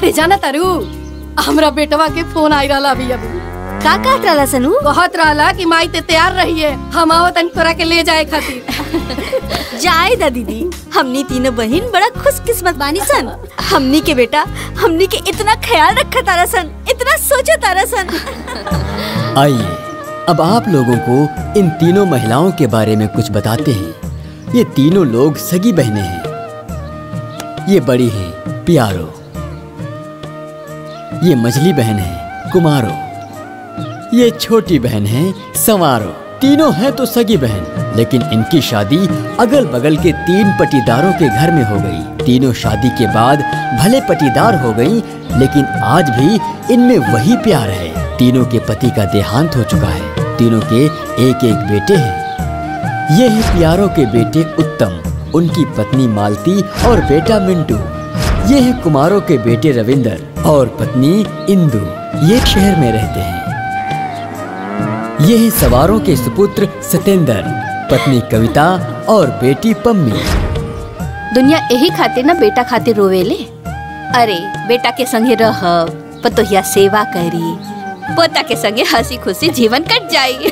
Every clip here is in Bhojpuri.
अरे जाना तारू हमरा बेटवा के फोन आई रहा अभी अभी का कहत रहला सनू कहत रहला कि माई ते तैयार रहिए हम आवत तनी तोरा के ले जाए खातिर जाए दा दीदी हमनी तीनों बहन बड़ा खुशकिस्मत बानी सन हमनी के बेटा हमनी के इतना ख्याल रखा तारा सन इतना सोचा तारा सन आइए अब आप लोगों को इन तीनों महिलाओं के बारे में कुछ बताते हैं ये तीनों लोग सगी बहनें हैं ये बड़ी हैं प्यारो ये मझली बहन है कुमारो ये छोटी बहन है संवारो तीनों हैं तो सगी बहन लेकिन इनकी शादी अगल बगल के तीन पटीदारों के घर में हो गई तीनों शादी के बाद भले पटीदार हो गई लेकिन आज भी इनमें वही प्यार है तीनों के पति का देहांत हो चुका है तीनों के एक एक बेटे हैं ये है प्यारों के बेटे उत्तम उनकी पत्नी मालती और बेटा मिंटू ये है कुमारों के बेटे रविंदर और पत्नी इंदु ये शहर में रहते हैं ये है सवारों के सुपुत्र सतेंद्र पत्नी कविता और बेटी पम्मी दुनिया यही खातिर ना बेटा खातिर रोवेले अरे बेटा के संगे रह पतोहिया सेवा करी पोता के संगे हंसी खुशी जीवन कट जाई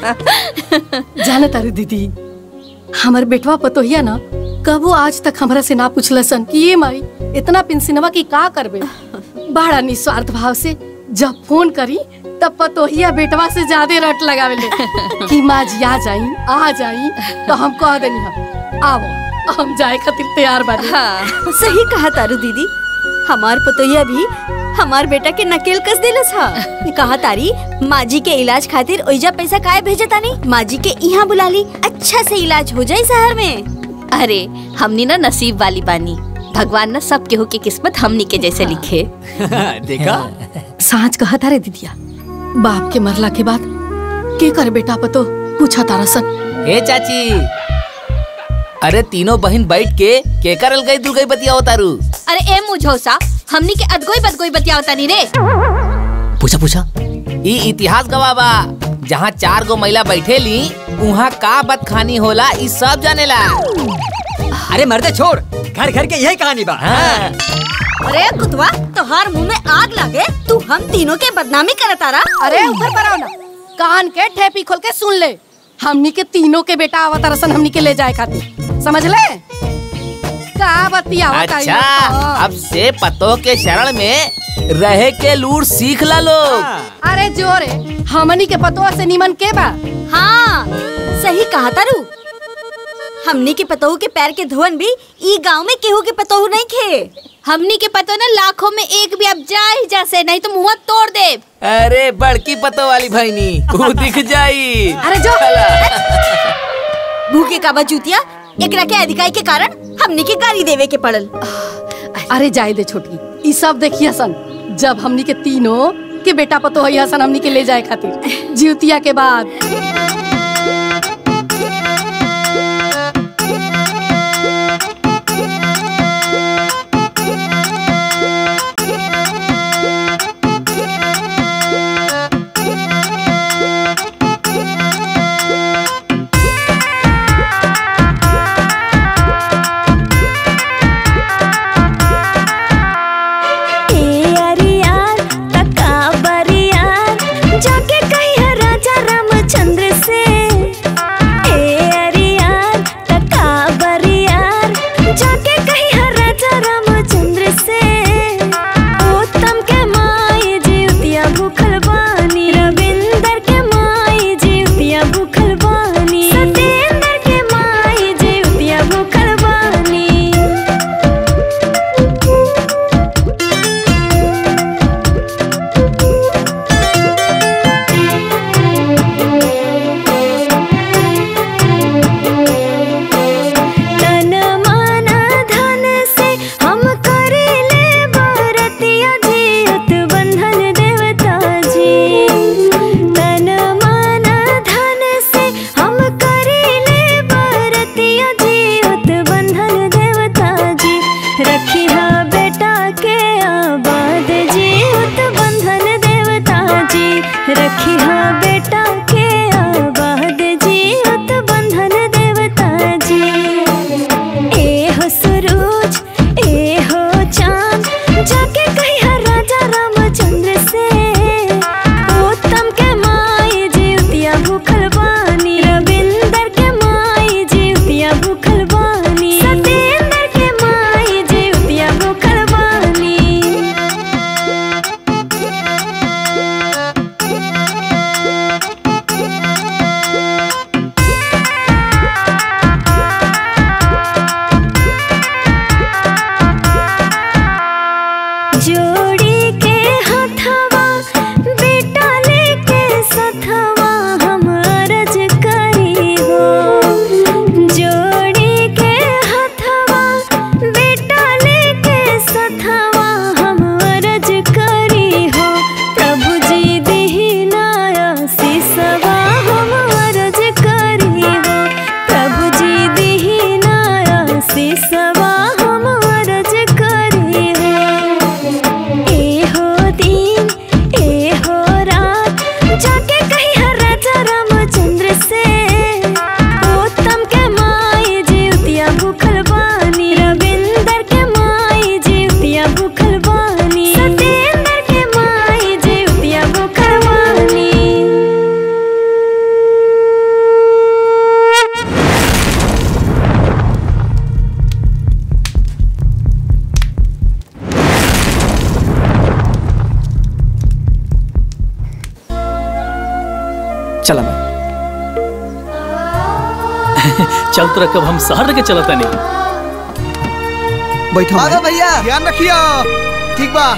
जाना तारू दीदी हमर बेटवा पतोहिया ना कबो आज तक हमरा से ना पूछलसन कि ये माई इतना पेंशनवा की का करबे बड़ा निस्वार्थ भाव से जब फोन करी तब पतोहिया बेटवा से ज्यादा रट लगावे ले कि माँ जी आ जाई आ जाई तो हम कह देनी हम आओ हम जाए खातिर तैयार बानी सही कहा तारू दीदी हमार पतोहिया भी हमार बेटा के नकेल कस दिलस हा कहा तारी माँ जी के इलाज खातिर ओइजा पैसा काहे भेजे तानी माँ जी के यहाँ बुला ली अच्छा से इलाज हो जाए शहर में अरे हमनी ना नसीब वाली बानी भगवान ना सब केहू की किस्मत हमनी के जैसे लिखे देखा साँच कहा तारे दीदिया बाप के मरला के बाद के कर बेटा पतो पूछा तारा सन हे चाची अरे तीनों बहन बैठ के के करल गई दुर्गई बतिया तारू अरे ए मुझौसा हमनी के अदगोई बदगोई बतियाओ तानी रे पूछा पूछा ई इतिहास गवाह बा जहाँ चार गो महिला बैठेली उहाँ का बदखानी होला ई सब जानेला अरे मर्दे छोड़ घर घर के यही कहानी बा हाँ। अरे कुतवा तोहार मुंह में आग लागे तू हम तीनों के बदनामी करे तारा अरे ऊपर पर आओ ना कान के ठेपी खोल के सुन ले हमनी के तीनों के बेटा आवत रसन हमनी के ले जाए खातिर समझ ले का बतियावत आई अच्छा लोग? अब से पतो के शरण में रहे के लूर सीख ला लोग अरे जोरे हमनी के पतों से निमन के बा हाँ सही कहा तारू हमनी के पतोहू के पैर के धोवन भी ई गांव में केहू के पतोहू नहीं खे हमनी के पतो ना लाखों में एक भी अब जा ही जा से नहीं तो मुंह तोड़ दे अरे बड़की पतो वाली भैनी वो दिख जाई अरे जो भूखे का बजूतिया एकरा के अधिकारी के कारण हमनी के गाली देवे के पड़ल अरे जाए दे छोटकी ई सब देखिए सन जब हमनी के तीनों के बेटा पतो है सन हमनी के ले जाए खातिर जीवतिया के बाद ए अरियार तका बरियार जाके कहिया राजा रामचंद्र से ए अरियार तका बरियार जाके कहिया राजा रामचंद्र से उत्तम के माई जीवतिया भूखल बानी रविंदर के माई जीवतिया भूखल बानी सतेंद्र के माई जीवतिया भूखल बानी तन मन धन से हम करेले बरतिया जियत बंधन देवता जी तन मन धन से हम करेले बरतिया जियत बंधन देवता जी रखी हा बेटा के आबाद जियत बंधन देवता जी रखी हा बेटा के आबाद जियत बंधन देवता जी ए हो सुरूज ए हो चांद जाके कहिया चला मैं चल तो रकब हम शहर के चलता नहीं बैठो आगा भैया ध्यान रखियो ठीक बा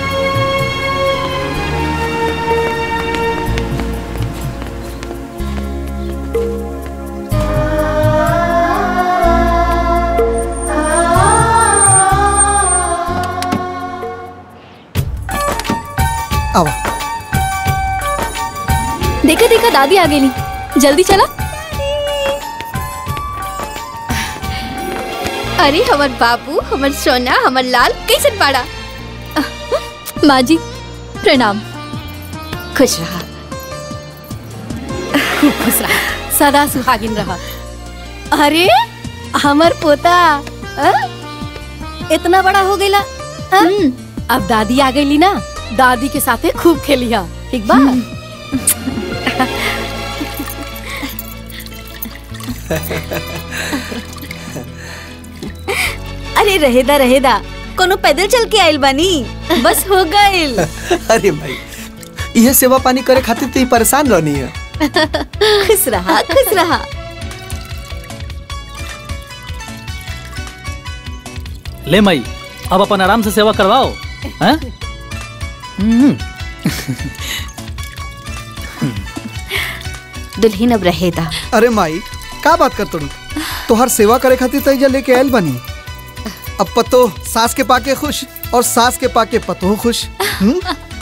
आवा देखा देखा दादी आ गेली जल्दी चला अरे हमर बाबू हमर सोना हमर लाल कैसन बाड़ा माँ जी प्रणाम खुश रहा खूब खुश रहा सदा सुहागिन रहा अरे हमर पोता अ? इतना बड़ा हो गईला अ? अब दादी आ गईली ना दादी के साथे खूब खेलिया ठीक बा अरे रहेदा रहेदा कोनो पैदल चल के आइल बानी बस हो गइल अरे भाई यह सेवा पानी करे खातिर तो ही परेशान रहनी है खुश रहा खुश रहा ले मई अब अपन आराम से सेवा करवाओ हैं हम्म, दुल्हन अब रहेदा अरे माई का बात कर तोड़ी तोहर सेवा करे खातिर तैजा लेके आयल बनी अब पतो सास के पाके खुश और सास के पाके पतो खुश हम्म?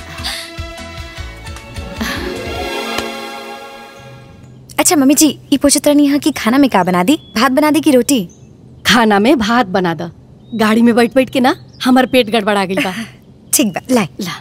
अच्छा मम्मी जी ये पूछत रहनी है कि खाना में का बना दी भात बना दी कि रोटी खाना में भात बना द गाड़ी में बैठ बैठ के ना हमर पेट गड़बड़ा गई बा ठीक बा लाए ला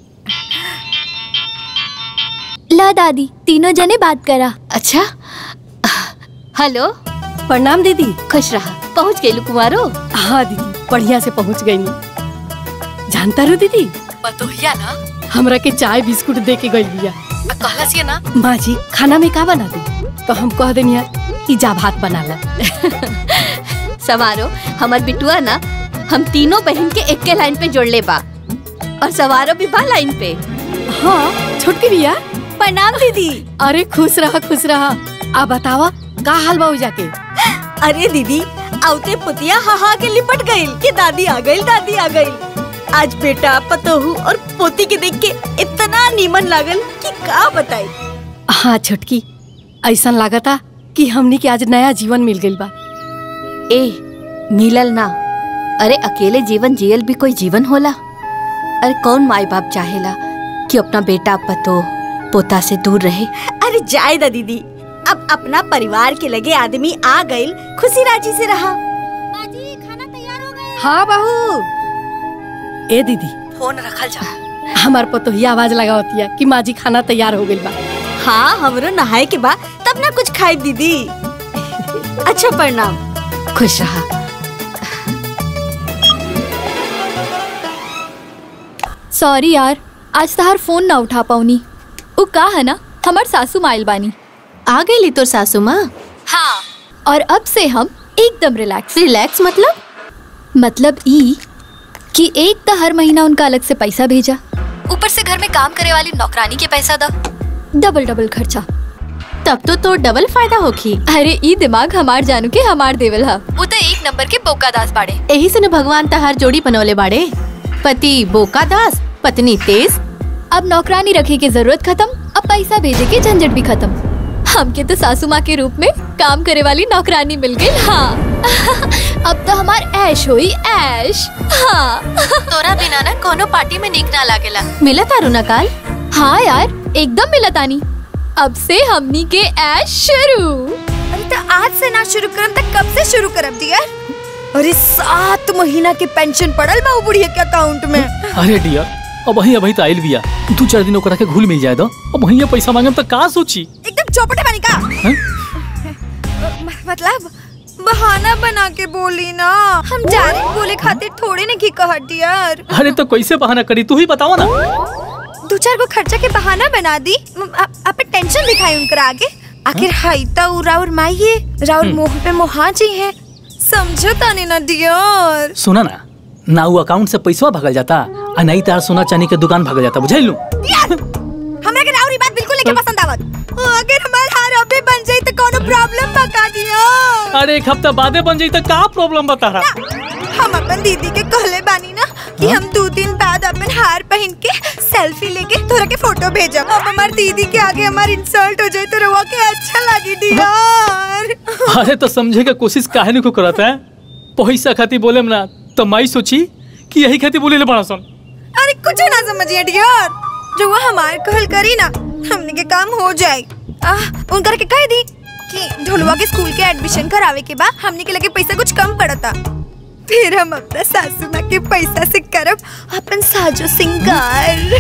ला दादी तीनों जने बात करा अच्छा हेलो प्रणाम दीदी खुश रहा पहुंच गई कुमारो हाँ दीदी बढ़िया से पहुंच गई जानता रो दीदी बतोहिया ना हमरा के चाय बिस्कुट दे के गई बिया आ कहला से ना माँ जी खाना में का बना दी तो हम कह देनिया कि जा भात बना ला सवारो हमर बिटुआ ना हम तीनों बहन के एक के लाइन पे जोड़ ले बा और सवारो भी बा लाइन पे हाँ छोटकी बिया प्रणाम दीदी अरे खुश रहा खुश रहा आ बतावा का हाल बा जाके अरे दीदी औते पुतिया हा हा के लिपट गइल कि दादी आ गइल दादी आ गइल आज बेटा पतोहू और पोती के देख के इतना नीमन लागल कि का बताई हाँ छोटकी ऐसा लागता कि हमनी के आज नया जीवन मिल गइल बा ए मिलल ना अरे अकेले जीवन जियल भी कोई जीवन होला अरे कौन माई बाप चाहेला कि अपना बेटा पतो पोता से दूर रहे अरे जाए दा दीदी अब अपना परिवार के लगे आदमी आ गइल खुशी राजी से रहा हाँ बहू ए दीदी फोन रखल जा हमार पतोहिया आवाज लगावतिया कि माँ जी खाना तैयार हो गइल बा हाँ हमरो नहाए के बाद तब ना कुछ खाई दीदी अच्छा प्रणाम खुश रहा सॉरी यार आज तहार फोन ना उठा पाऊनी उ का है ना हमार सासू माइल बानी आ गई तो सासू माँ हाँ और अब से हम एकदम रिलैक्स रिलैक्स मतलब मतलब ई कि एक तो हर महीना उनका अलग से पैसा भेजा ऊपर से घर में काम करे वाली नौकरानी के पैसा दा डबल डबल खर्चा तब तो तो डबल फायदा होखी अरे ई दिमाग हमार जानू के हमार देवल हा वो तो एक नंबर के बोका दास बाड़े यही से न भगवान तहार जोड़ी बनौले बाड़े पति बोका दास पत्नी तेज अब नौकरानी रखे की जरूरत खत्म अब पैसा भेजे के झंझट भी खत्म हमके तो सासू माँ के रूप में काम करे वाली नौकरानी मिल गई हाँ अब तो हमार ऐश हुई ऐश हाँ तोरा बिना ना कोनो पार्टी में नीक ना लागेला मिला तारू ना काल हाँ यार एकदम मिला तानी अब से हमनी के ऐश शुरू अरे तो आज से ना शुरू करम तक कब से शुरू करब दिया अरे सात महीना के पेंशन पड़ल बा उ बुढ़िया के अकाउंट में अरे डियर अब वही अभी तो आइल बिया दू चार दिन ओकरा के घुल मिल जाए दो अब वही पैसा मांगम तो का सोची एकदम चौपटे बनी का हैं? म- मतलब बहाना बना के बोली ना हम जाने बोले खातिर थोड़े ने की कहत डियर अरे तो कैसे बहाना करी तू ही बताओ ना दो चार गो खर्चा के बहाना बना दी म- आ- आप टेंशन दिखाई उनकर आगे आखिर हाई तो उ राउर माई है राउर हम्म। मोह पे मोहा जी है समझो ताने ना डियर सुना ना ना वो अकाउंट से पैसा भगल जाता आ नहीं तार सोना चांदी के दुकान भगल जाता बुझाई लू हमरा के राउर ई बात बिल्कुल नहीं पसंद आवत अगर हम अरे एक हफ्ता बादे बन जाई तो का प्रॉब्लम बता रहा हम अपन दीदी के कहले बानी ना कि हम दो दिन बाद अपन हार पहन के सेल्फी लेके तोरा के फोटो भेजब अब हमार दीदी के आगे हमार इंसल्ट हो जाए तो रवा के अच्छा लगी डियर अरे तो समझे का कोशिश काहे नहीं को करता है पैसा खाती बोले ना तो माई सोची कि यही खाती बोले ले बड़ा सन अरे कुछ ना समझिए डियर जो वो हमार कहल करी ना हमने के काम हो जाए आ, उनकर के कह दी कि ढोलवा के स्कूल के एडमिशन करावे के बाद हमने के लगे पैसा कुछ कम पड़ता फिर हम अपना सासू माँ के पैसा से करब अपन साजो सिंगार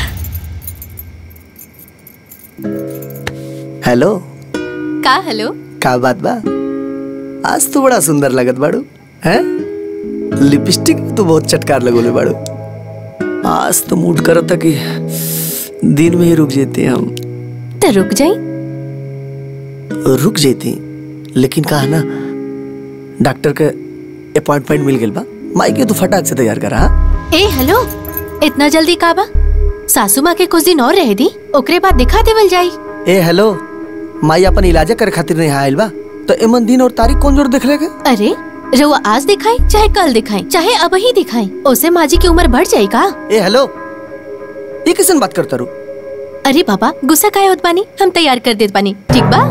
हेलो का हेलो का बात बा आज तो बड़ा सुंदर लगत बाड़ू हैं लिपस्टिक तो बहुत चटकार लगोले बाड़ू आज तो मूड करत था कि दिन में ही रुक जेते हम तो रुक जाई रुक जेती लेकिन कहा ना डॉक्टर के अपॉइंटमेंट मिल गेल बा माई के तो फटाक से तैयार करा हाँ? ए हेलो इतना जल्दी का बा सासू माँ के कुछ दिन और रह दी ओकरे बाद दिखा देवल जाई ए हेलो माई अपन इलाज करे खातिर नहीं आयल बा तो एमन दिन और तारीख कौन जोर देख लेगा अरे रउआ आज दिखाई चाहे कल दिखाई चाहे अब ही दिखाई ओसे माँ जी की उम्र बढ़ जाई का ए हेलो ये किसन बात करता रू अरे बाबा गुस्सा काहे होत बानी हम तैयार कर देत बानी ठीक बा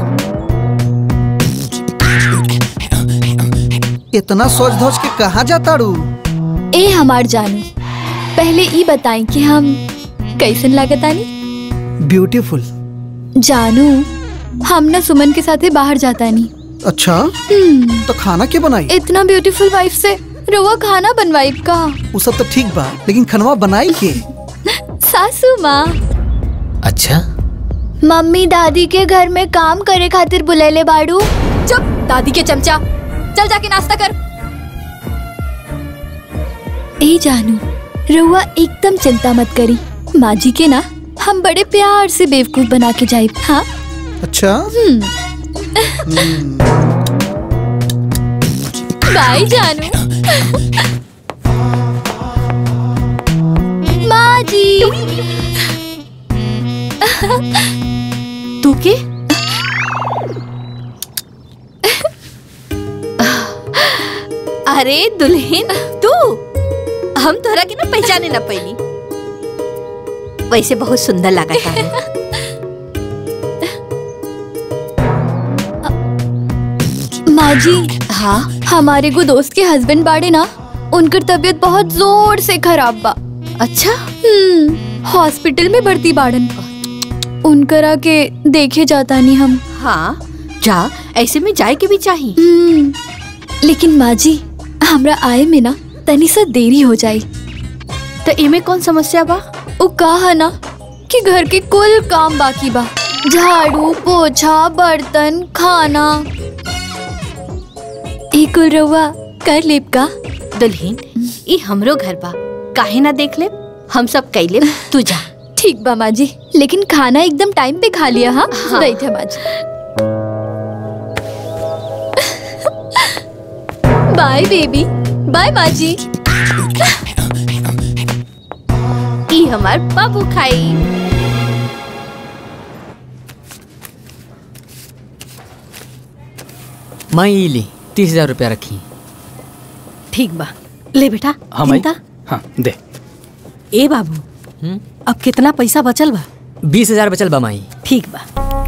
इतना सोच धोच के कहाँ जाता रू ए हमार जानू पहले ई बताई कि हम कैसन लागतानी ब्यूटीफुल जानू हम ना सुमन के साथे बाहर जाता नहीं अच्छा तो खाना के बनाई इतना ब्यूटीफुल वाइफ से रवा खाना बनवाई का वो सब तो ठीक बा लेकिन खनवा बनाई के सासू माँ अच्छा मम्मी दादी के घर में काम करे खातिर बुलेले बाड़ू चुप दादी के चमचा चल जाके नाश्ता कर ए जानू रउआ एकदम चिंता मत करी माँ जी के ना हम बड़े प्यार से बेवकूफ बना के जाए हाँ अच्छा बाय जानू माँ जी तू के अरे दुल्हन तू हम तोरा के ना पहचाने ना पैनी वैसे बहुत सुंदर लगा था माँ जी हाँ हमारे को दोस्त के हस्बैंड बाड़े ना उनकर तबीयत बहुत जोर से खराब बा अच्छा हम्म हॉस्पिटल में भर्ती बाड़न उनकरा के देखे जाता नहीं हम हाँ जा ऐसे में जाए के भी चाहिए हम्म, लेकिन माँ जी हमरा आए में ना तनी सा देरी हो जाई तो इमे कौन समस्या बा वो कहा ना कि घर के कुल काम बाकी बा झाड़ू पोछा बर्तन खाना ई कुल रउआ कर लेब का दुल्हन ई हमरो घर बा काहे ना देख ले हम सब कैले तू जा ठीक बा माँ जी लेकिन खाना एकदम टाइम पे खा लिया हाँ, हाँ। बैठे माँ जी बाय बेबी बाय माँ जी ई हमार बाबू खाई मैं ई ली तीस हजार रुपया रखी ठीक बा ले बेटा हाँ माई चिंता हाँ दे ए बाबू अब कितना पैसा बचल बा बीस हजार बचल बा माई ठीक बा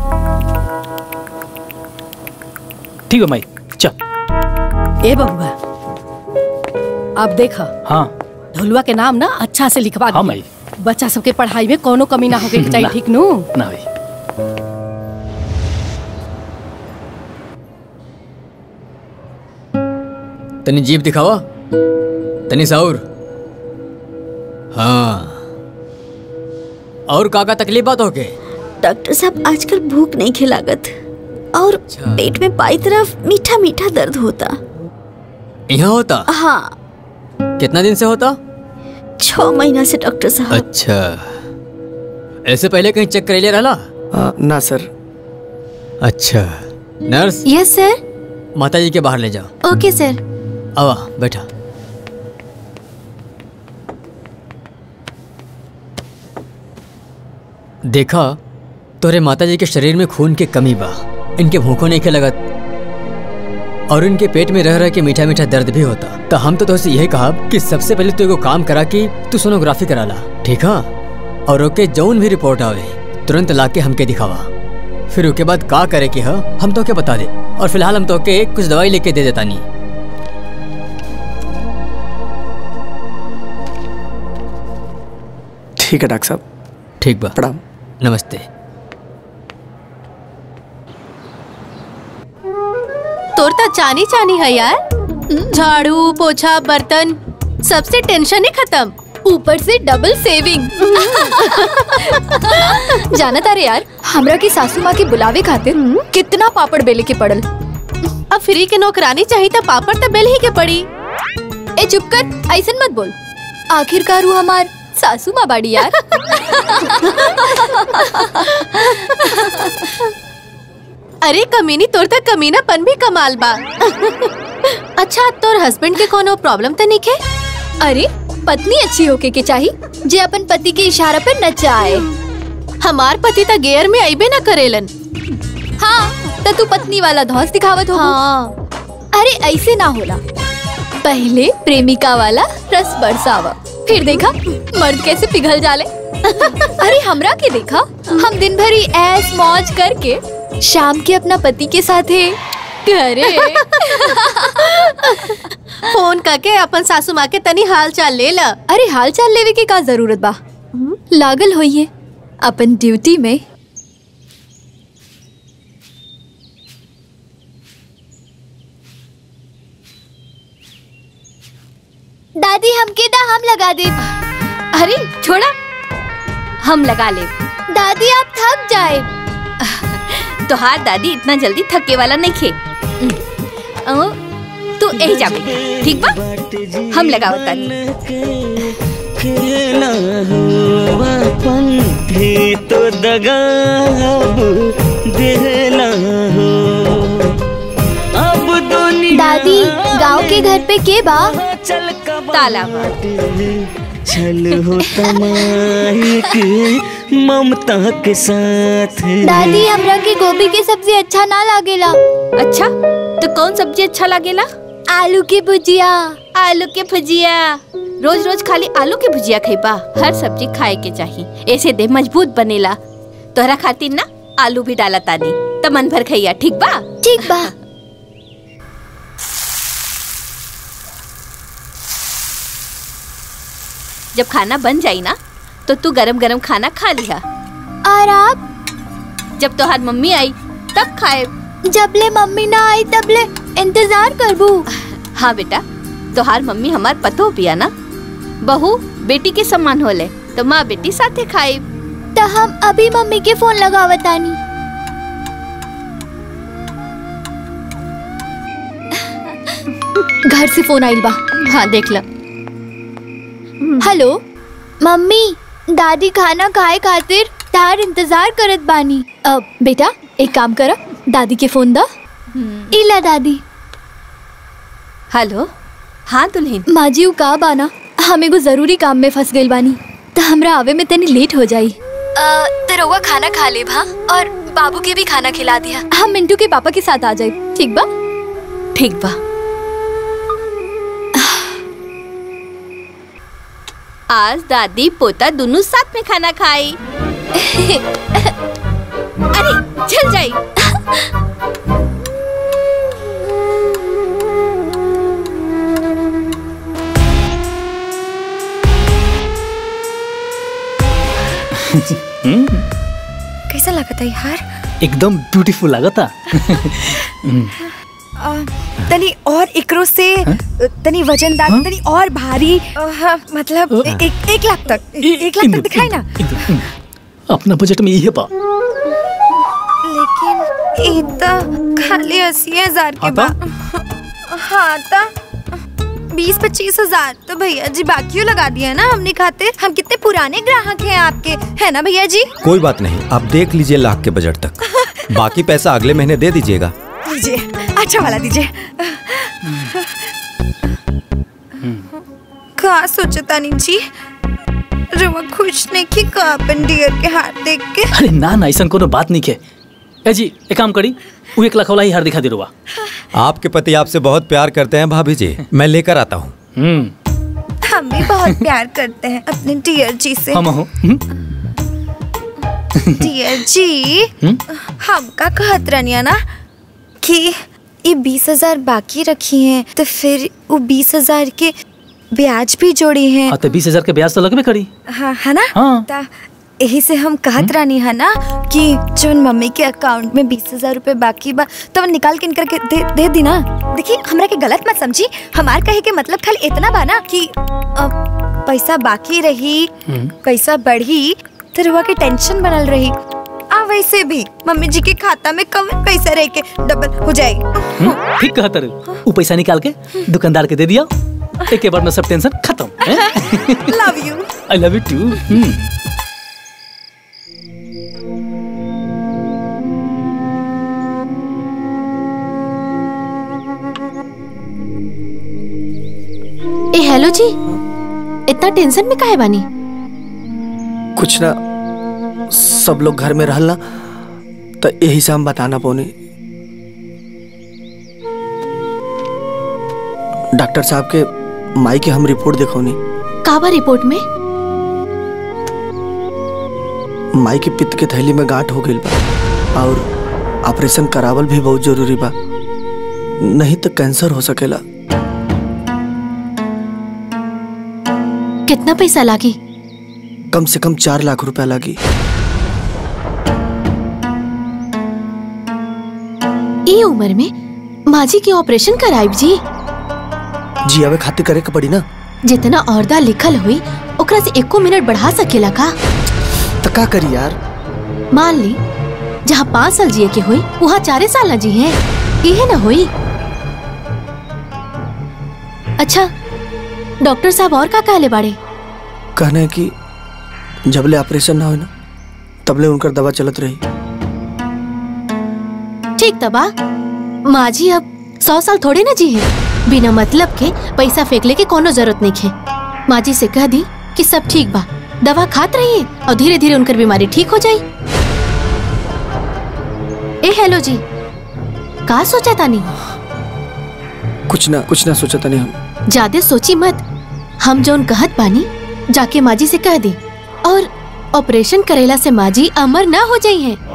ठीक है माई चल ए बबुआ अब देख हाँ ढोलुआ के नाम ना अच्छा से लिखवा हाँ दे माई बच्चा सबके पढ़ाई में कोनो कमी ना होके चाहिए ना। ठीक नु ना भाई तनी जीप दिखावा तनी साउर हाँ और का का तकलीफ बात होके डॉक्टर साहब आजकल भूख नहीं खिलागत और अच्छा। पेट में बाई तरफ मीठा मीठा दर्द होता यहाँ होता हाँ कितना दिन से होता छह महीना से डॉक्टर साहब अच्छा ऐसे पहले कहीं चेक करेले रहला आ, ना सर अच्छा नर्स यस सर माता जी के बाहर ले जाओ ओके सर आवा बैठा देखा तोरे माता जी के शरीर में खून के कमी बा इनके भूखों नहीं के लगत और उनके पेट में रह रह के मीठा मीठा दर्द भी होता तो हम तो तुझसे यही कहा कि सबसे पहले तू एगो काम करा कि तू सोनोग्राफी करा ला ठीक है और ओके जौन भी रिपोर्ट आवे तुरंत ला के हमके दिखावा फिर उसके बाद का करे कि हा हम तो के बता दे और फिलहाल हम तो के कुछ दवाई लेके दे देता नहीं ठीक है डॉक्टर साहब ठीक बा प्रणाम नमस्ते तोर तो चानी चानी है यार झाड़ू पोछा बर्तन सबसे टेंशन ही खत्म ऊपर से डबल सेविंग जाना तारे यार हमरा की सासू माँ के बुलावे खातिर कितना पापड़ बेले के पड़ल अब फ्री के नौकरानी चाहिए तो पापड़ तो बेल ही के पड़ी ए चुप कर ऐसन मत बोल आखिरकार वो हमार सासू माँ बाड़ी यार अरे कमीनी तोर तक कमीनापन भी कमाल बा अच्छा तोर हस्बैंड के कोनो प्रॉब्लम तो नहीं है अरे पत्नी अच्छी होके के चाहिए जे अपन पति के इशारा पे नचाए हमार पति तो गेयर में आईबे ना करेलन हाँ तो तू पत्नी वाला धौस दिखावत हो हाँ अरे ऐसे ना होला पहले प्रेमिका वाला रस बरसावा फिर देखा मर्द कैसे पिघल जाले अरे हमरा के देखा हम दिन भर ही ऐस मौज करके शाम के अपना पति के साथ है घरे फोन करके अपन सासू माँ के तनी हाल चाल ले ला अरे हाल चाल लेवे के का जरूरत बा लागल होइए अपन ड्यूटी में दादी हमके दा हम लगा दे अरे छोड़ा हम लगा ले दादी आप थक जाए तोहार दादी इतना जल्दी थके वाला नहीं खे अ, तू यही जा बेटा, ठीक बा हम लगावत तानी तो दगा देना हो अब दुनिया दादी गांव के घर पे के बा चल ताला बा। चल हो तमाइक ममता के साथ दादी हमरा के गोभी के सब्जी अच्छा ना लागेला अच्छा तो कौन सब्जी अच्छा लागेला आलू की भुजिया आलू के भुजिया रोज रोज खाली आलू के भुजिया खइबा हर सब्जी खाए के चाहिए ऐसे देह मजबूत बनेला तोहरा खातिर ना आलू भी डाला तानी त मन भर खइया ठीक बा ठीक बा जब खाना बन जाई ना तो तू गरम गरम खाना खा लिहा और आप जब तोहार मम्मी आई तब खाए जबले मम्मी ना आई तबले इंतजार करबू हाँ बेटा तोहार मम्मी हमार पतो पिया ना बहू बेटी के समान होले तो माँ बेटी साथे खाए तो हम अभी मम्मी के फोन लगावतानी घर से फोन आइल बा हाँ देख लो हेलो मम्मी दादी खाना खाए खातिर तार इंतजार करत बानी अब बेटा एक काम करा दादी के फोन दा इला दादी हेलो हाँ दुल्हन माँ जी उ का बाना हम एगो जरूरी काम में फंस गइल बानी तो हमरा आवे में तनी लेट हो जाई तो रउआ खाना खा ले भा और बाबू के भी खाना खिला दिया हम मिंटू के पापा के साथ आ जाए ठीक बा ठीक बा आज दादी पोता दोनों साथ में खाना खाई अरे चल जाई कैसा लगा था यार एकदम ब्यूटीफुल लागता आ, तनी और एकरो से तनी वजनदार तनी और भारी आ, हाँ, मतलब ए- एक एक लाख तक एक लाख तक दिखाई ना अपना बजट में यही बा लेकिन ये तो खाली अस्सी हजार के बा हाँ तो बीस पच्चीस हजार तो भैया जी बाकियों लगा दिया ना हमने खाते हम कितने पुराने ग्राहक हैं आपके है ना भैया जी कोई बात नहीं आप देख लीजिए लाख के बजट तक बाकी पैसा अगले महीने दे दीजिएगा दीजिए अच्छा वाला दीजिए का सोचता नहीं जी रुआ खुश नहीं की का अपन डियर के हाथ देख के अरे ना ना ऐसा कोनो बात नहीं के ए जी एक काम करी वो एक लखौला ही हार दिखा दे रुआ आपके पति आपसे बहुत प्यार करते हैं भाभी जी मैं लेकर आता हूँ हम भी बहुत प्यार करते हैं अपने डियर जी से हम हो डियर जी हम्म? हम का कहत रनिया ना कि ये बीस हजार बाकी रखी हैं तो फिर वो बीस हजार के ब्याज भी जोड़ी हैं हाँ तो बीस हजार के ब्याज तो लगबे करी हाँ है ना हाँ। ता यही से हम कहत रानी है ना कि जो मम्मी के अकाउंट में बीस हजार रूपए बाकी बा तो निकाल के इनकर के दे, दे दी ना देखिए हमरा के गलत मत समझी हमार कहे के मतलब खाली इतना बा ना कि अ, पैसा बाकी रही पैसा बढ़ी तो रुआ के टेंशन बनल रही आ वैसे भी मम्मी जी के खाता में कम पैसा रह के डबल हो जाएगी हम्म, ठीक कहा तर वो पैसा निकाल के दुकानदार के दे दिया एक के बाद में सब टेंशन खत्म love you I love you too ए हेलो जी इतना टेंशन में काहे बानी कुछ ना सब लोग घर में रहल ना तो यही से हम बताना पौनी डॉक्टर साहब के माई के हम रिपोर्ट देखौनी काबा रिपोर्ट में माई के पित्त के थैली में गांठ हो गई बा और ऑपरेशन करावल भी बहुत जरूरी बा नहीं तो कैंसर हो सकेला कितना पैसा लागी कम से कम चार लाख रुपया लगी ई उम्र में माजी के ऑपरेशन कराइब जी जी अबे खातिर करे के पड़ी ना जितना औरदा लिखल हुई ओकरा से एको मिनट बढ़ा सकेला का तो का करी यार मान ली जहाँ पाँच साल जिए के हुई वहाँ चारे साल न जी हैं इहे न हुई अच्छा डॉक्टर साहब और का कहले बाड़े कहना है कि जबले ऑपरेशन ना हो ना तबले उनकर दवा चलत रही ठीक तबा माँ जी अब सौ साल थोड़े ना जी है बिना मतलब के पैसा फेंकले के कोनो जरूरत नहीं है माँ जी से कह दी कि सब ठीक बा दवा खात रहिए और धीरे धीरे उनकर बीमारी ठीक हो जाई ए हेलो जी का सोचा तानी कुछ ना कुछ ना सोचा तनी हम ज्यादा सोची मत हम जौन कहत बानी जाके माजी से कह दी और ऑपरेशन करेला से माजी अमर ना हो जाई है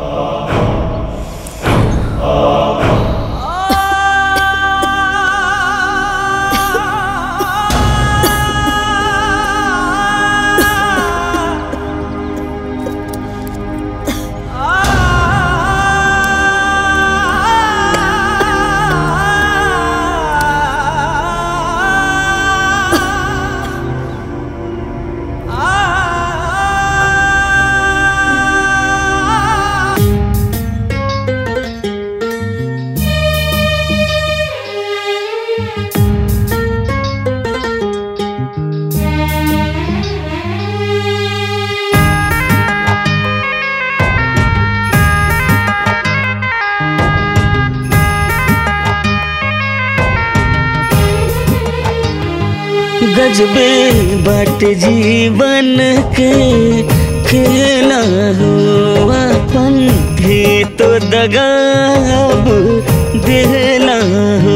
गजबे बट जीवन के खेला हो अपन भी तो दगाब देला हो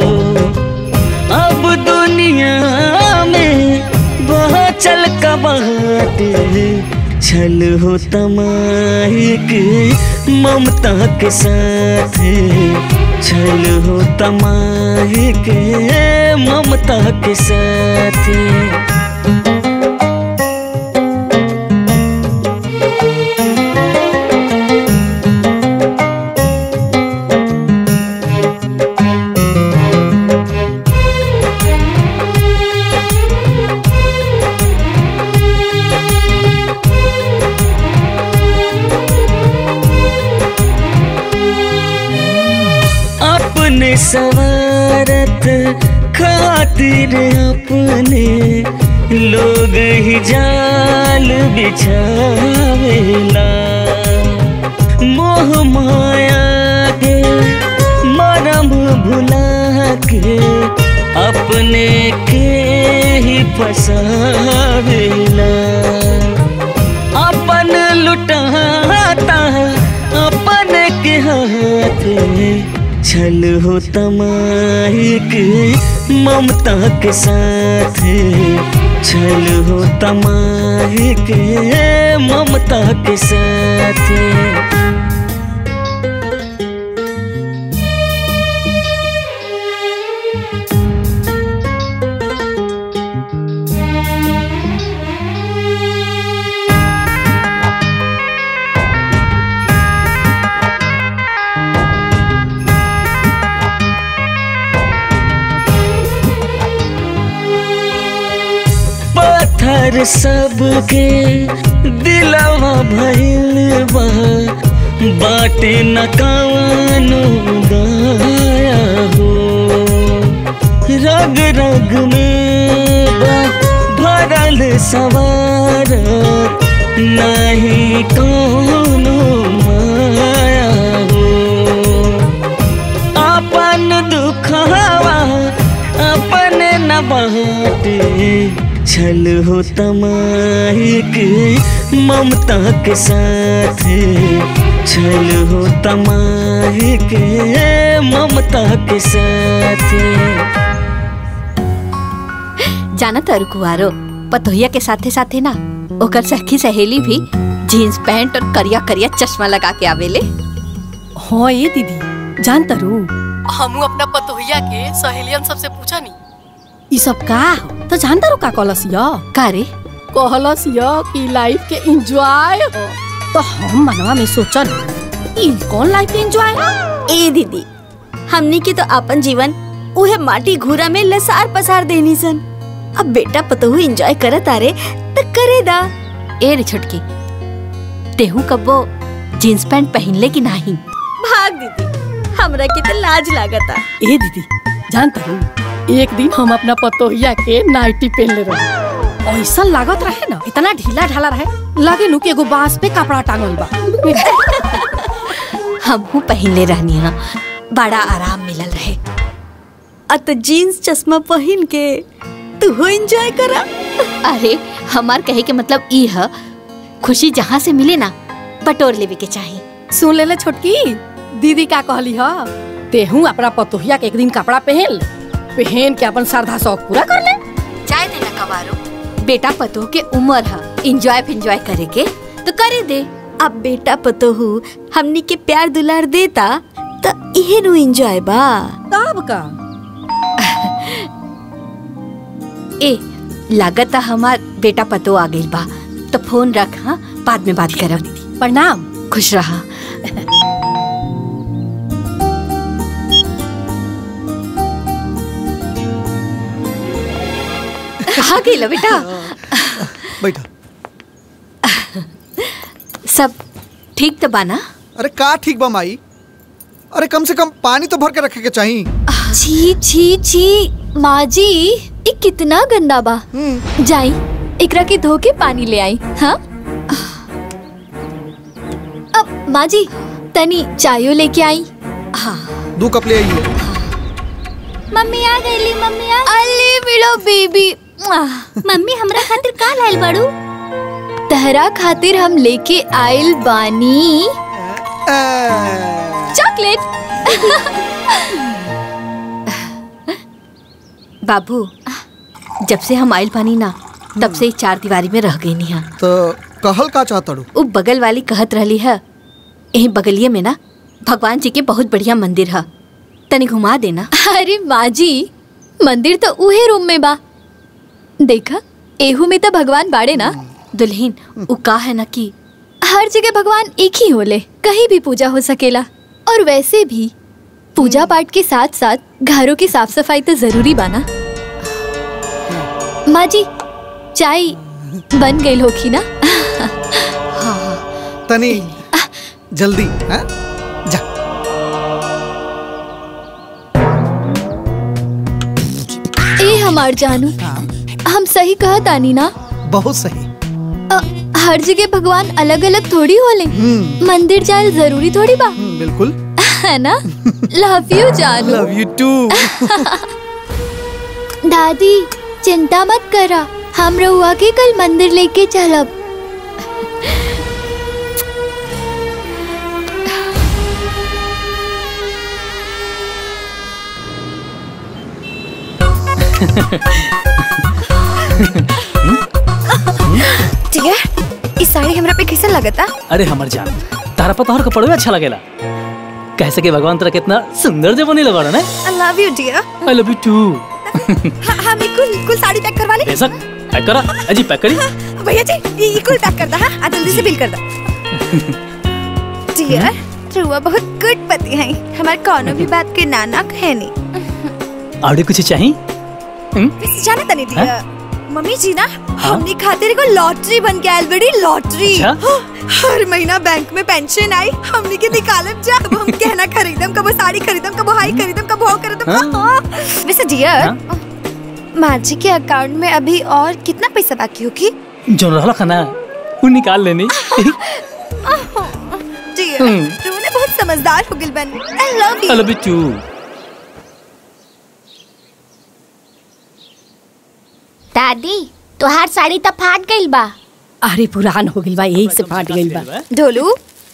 अब दुनिया में बहुत चल का बात छल हो तमाही के ममता के साथ छल हो तमाही के ममता के साथ अपने सवारत खातिर अपने लोग ही जाल बिछावेला मोह माया के मरम भुला के अपने के ही फसावेला अपन लुटाता अपन के छल हो तमाही के ममता के साथ छल हो तमाही के ममता के साथ पत्थर सबके दिलवा भइल बा बाटे न कवनो दया हो रग रग में बा भरल सवार नहीं कोनो माया हो अपन दुखवा अपन न बाटे छल हो तमाही के ममता के साथ छल हो तमाही के ममता के साथ जाना तर कुआरो पतोहिया के साथे साथे ना ओकर सखी सहेली भी जीन्स पैंट और करिया करिया चश्मा लगा के आवेले हाँ ये दीदी जान तरू हमू अपना पतोहिया के सहेलियन सबसे पूछा नी ई सब का हो तो जान तारू का कहलस य का रे कहलस य कि लाइफ के एंजॉय हो तो हम मनवा में सोचन ई कौन लाइफ के एंजॉय ए दीदी हमनी के तो अपन जीवन उहे माटी घूरा में लसार पसार देनी सन अब बेटा पतहु एंजॉय करत आरे त करे दा ए रे छोटकी तेहू कब्बो जीन्स पैंट पहनले कि नहीं भाग दीदी हमरा के तो लाज लागता ए दीदी जान तारू एक दिन हम अपना पतोहिया के नाइटी पहन ले रहे ऐसा लागत रहे ना इतना ढीला ढाला रहे लगे नु कि एगो बांस पे कपड़ा टांगल बा हमहू पहनले रहनी हा बड़ा आराम मिलल रहे अ तो जीन्स चश्मा पहन के तू हो एंजॉय करा अरे हमार कहे के मतलब ई है खुशी जहाँ से मिले ना बटोर लेवे के चाहिए सुन ले ले छोटकी दीदी का कहली ह तेहू अपना पतोहिया के एक दिन कपड़ा पहन ले पहन के अपन श्रद्धा शौक पूरा कर ले चाय देना कवारो बेटा पतो के उम्र है इंजॉय फिंजॉय करे के तो करे दे अब बेटा पतोहू हमनी के प्यार दुलार देता त इहे नु एंजॉय बा तब का ए लागत है हमार बेटा पतो आ गइल बा तो फोन रख हाँ बाद में बात करब प्रणाम खुश रहा आ गइल बेटा बैठा सब ठीक तो बाना अरे का ठीक बा माई अरे कम से कम पानी तो भर के रखे के चाहिए छी छी छी माँ जी ये कितना गंदा बा जाई एकरा के धो के पानी ले आई हाँ अब माँ जी तनी चायो लेके आई हाँ दो कप ले आइए मम्मी आ गईली मम्मी आ अली मिलो बेबी मम्मी हमरा खातिर का लाइल बाड़ू तहरा खातिर हम लेके आइल बानी चॉकलेट बाबू जब से हम आइल पानी ना तब से ही चार दीवारी में रह गई निहा तो कहल का चाहता रू उ बगल वाली कहत रहली है यही बगलिए में ना भगवान जी के बहुत बढ़िया मंदिर है तनी घुमा देना अरे माँ जी मंदिर तो उहे रूम में बा देखा एहू में तो भगवान बाड़े ना दुल्हीन उ का है ना कि हर जगह भगवान एक ही होले कहीं भी पूजा हो सकेला और वैसे भी पूजा पाठ के साथ साथ घरों की साफ सफाई तो जरूरी बाना माँ जी चाय बन गई होगी ना तनी जल्दी हाँ? जा ए हमार जानू हम सही कहा तानी ना बहुत सही अ, हर जगह भगवान अलग अलग थोड़ी होले मंदिर जाए जरूरी थोड़ी बा बिल्कुल है ना लव यू जानू लव यू टू दादी चिंता मत करा हम रहुआ के कल मंदिर लेके चलब ठीक है इस साड़ी हमरा पे कैसा लगता अरे हमर जान तारा पर तोहर कपड़वे अच्छा लगेला कैसे कि भगवान तेरा कितना सुंदर जे बनी लगा ना I love you dear I love you too हाँ मैं कुल कुल साड़ी पैक करवा ली बेशक पैक करा अजी पैक करी भैया जी ये ये कुल पैक कर दा हाँ आ जल्दी से बिल कर दा डियर रुआ बहुत गुड पति है हमारे कोनो भी बात के नाना है नहीं और कुछ चाहिए वैसे जाना तनी डियर मम्मी जी ना हमने खातिर को लॉटरी बन के आयल बड़ी लॉटरी अच्छा? हर महीना बैंक में पेंशन आई हमने के निकालम जा अब हम कहना खरीदम कबो साड़ी खरीदम कबो हाई खरीदम कबो हो खरीदम हाँ। वैसे डियर माँ जी के अकाउंट में अभी और कितना पैसा बाकी होगी जो रहला खाना वो निकाल लेनी डियर हम्म। तू ने बहुत समझदार हो गिल बन I love I you love you too दादी तोहार साड़ी तो फाट गइल बा अरे पुरान हो गइल बा यही से फाट गइल बा ढोलू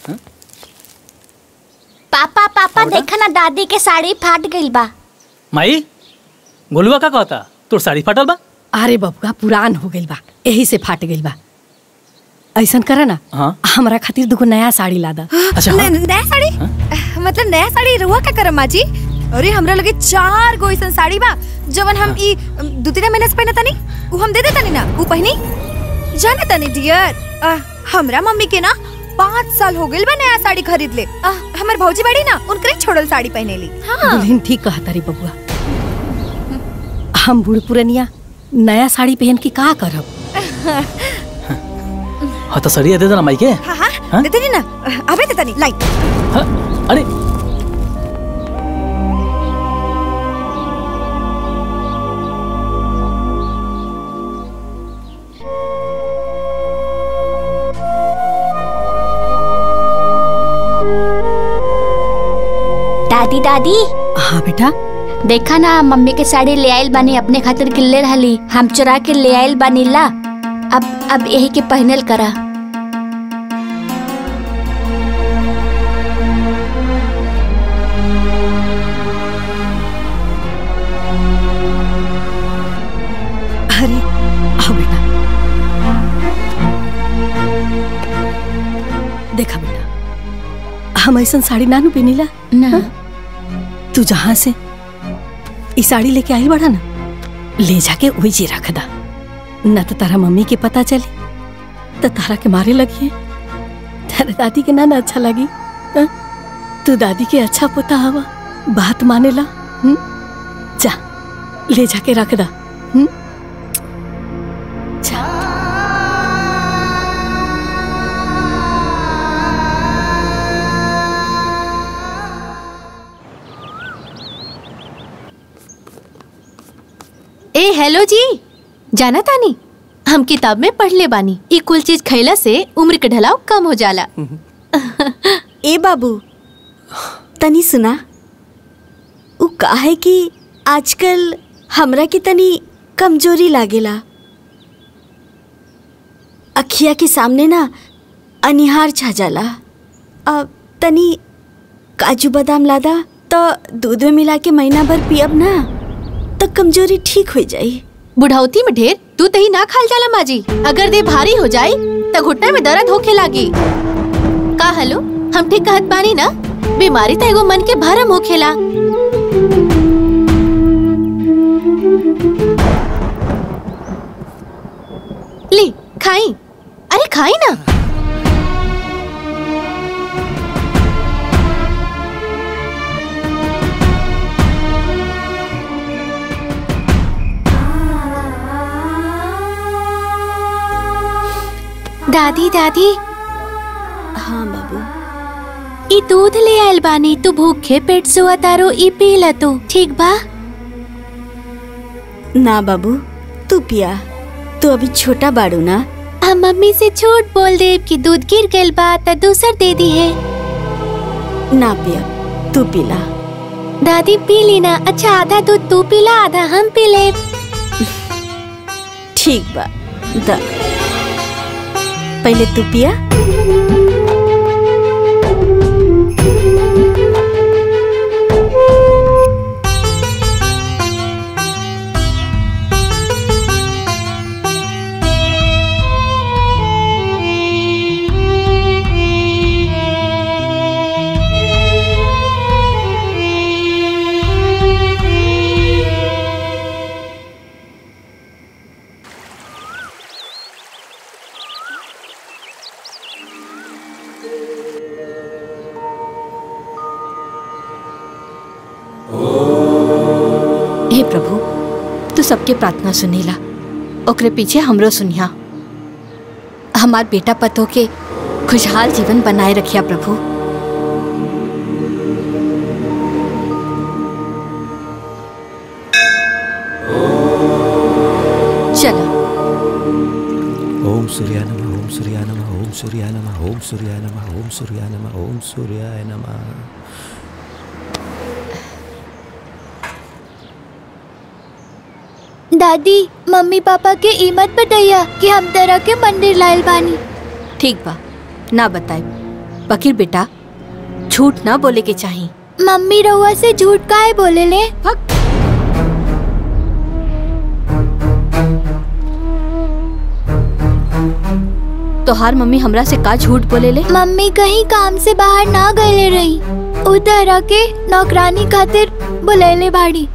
पापा पापा देखा ना दादी के साड़ी फाट गइल बा माई गोलुआ का कहता तोर साड़ी फाटल बा अरे बबुआ पुरान हो गइल बा यही से फाट गइल बा ऐसन करे ना हाँ हमरा खातिर दुगो नया साड़ी ला दा अच्छा न- नया साड़ी मतलब नया साड़ी रुआ क्या करम माँ जी अरे हमरा लगे चार गो ऐसन साड़ी बा जवन हम ई दू तीन महीने से पहने तनी उ हम दे दे तनी ना उ पहनी जाने तनी डियर हमरा मम्मी के ना पाँच साल हो गइल बा नया साड़ी खरीद ले आ, हमर भौजी बड़ी ना उनकरे छोड़ल साड़ी पहने ली हाँ दुल्हन ठीक कहता रे बबुआ हम बूढ़ पुरनिया नया साड़ी पहन के का करब हाँ तो सड़िया दे देना माई के हाँ हाँ हाँ? दे तनी ना अबे दे तनी लाई हाँ? अरे दादी दादी हाँ बेटा देखा ना मम्मी के साड़ी ले आइल बानी अपने खातिर किल्ले रहली हम चुरा के ले आइल बानी ला अब अब यही के पहनल करा अरे आओ बेटा देखा बेटा हम ऐसा साड़ी नानू पहनीला ना तू जहाँ से ई साड़ी लेके आई बड़ा ना ले जाके वही जी रख दा न तो तारा मम्मी के पता चली तो तारा के मारे लगी तारा दादी के ना ना अच्छा लगी हाँ? तू दादी के अच्छा पोता हवा बात माने ला हुँ? जा ले जाके रख दा हुँ? जा ए हेलो जी जाना तानी हम किताब में पढ़ ले बानी ई कुल चीज खैला से उम्र के ढलाव कम हो जाला ए बाबू तनी सुना उ का है कि आजकल हमरा के तनी कमजोरी लागेला अखिया के सामने ना अनिहार छा जाला अब तनी काजू बादाम लादा तो दूध में मिला के महीना भर पियब ना तो कमजोरी ठीक हो जाई बुढ़ौती में ढेर तू तही ना खाल जाला माजी अगर देह भारी हो जाई तो घुटना में दर्द होखे लागी का हेलो हम ठीक कहत बानी ना बीमारी तो एगो मन के भरम होखेला ली खाई अरे खाई ना दादी दादी हाँ बाबू ई दूध ले आयल बानी तू भूखे पेट सुआ तारो ई पी ल तू ठीक बा ना बाबू तू पिया तू अभी छोटा बाड़ू ना हम मम्मी से झूठ बोल दे कि दूध गिर गइल बा त दूसर दे दी है ना पिया तू पिला दादी पी ली ना अच्छा आधा दूध तू पीला आधा हम पी ले ठीक बा द पहले तू पिया हे प्रभु तू सबके प्रार्थना सुनीला ओकरे पीछे हमरो सुनिया हमार बेटा पतो के खुशहाल जीवन बनाए रखिया प्रभु चलो ओम सूर्याय नमः ओम सूर्याय नमः ओम सूर्याय नमः ओम सूर्याय नमः ओम सूर्याय नमः ओम सूर्याय नमः दादी मम्मी पापा के ई मत बताइया कि हम तरह के मंदिर लायल बानी ठीक बा ना बताए बकीर बेटा झूठ ना बोले के चाहिए मम्मी रउआ से झूठ काहे बोले ले तोहार मम्मी हमरा से का झूठ बोले ले मम्मी कहीं काम से बाहर ना गए रही उ तरह के नौकरानी खातिर बुलेले बाड़ी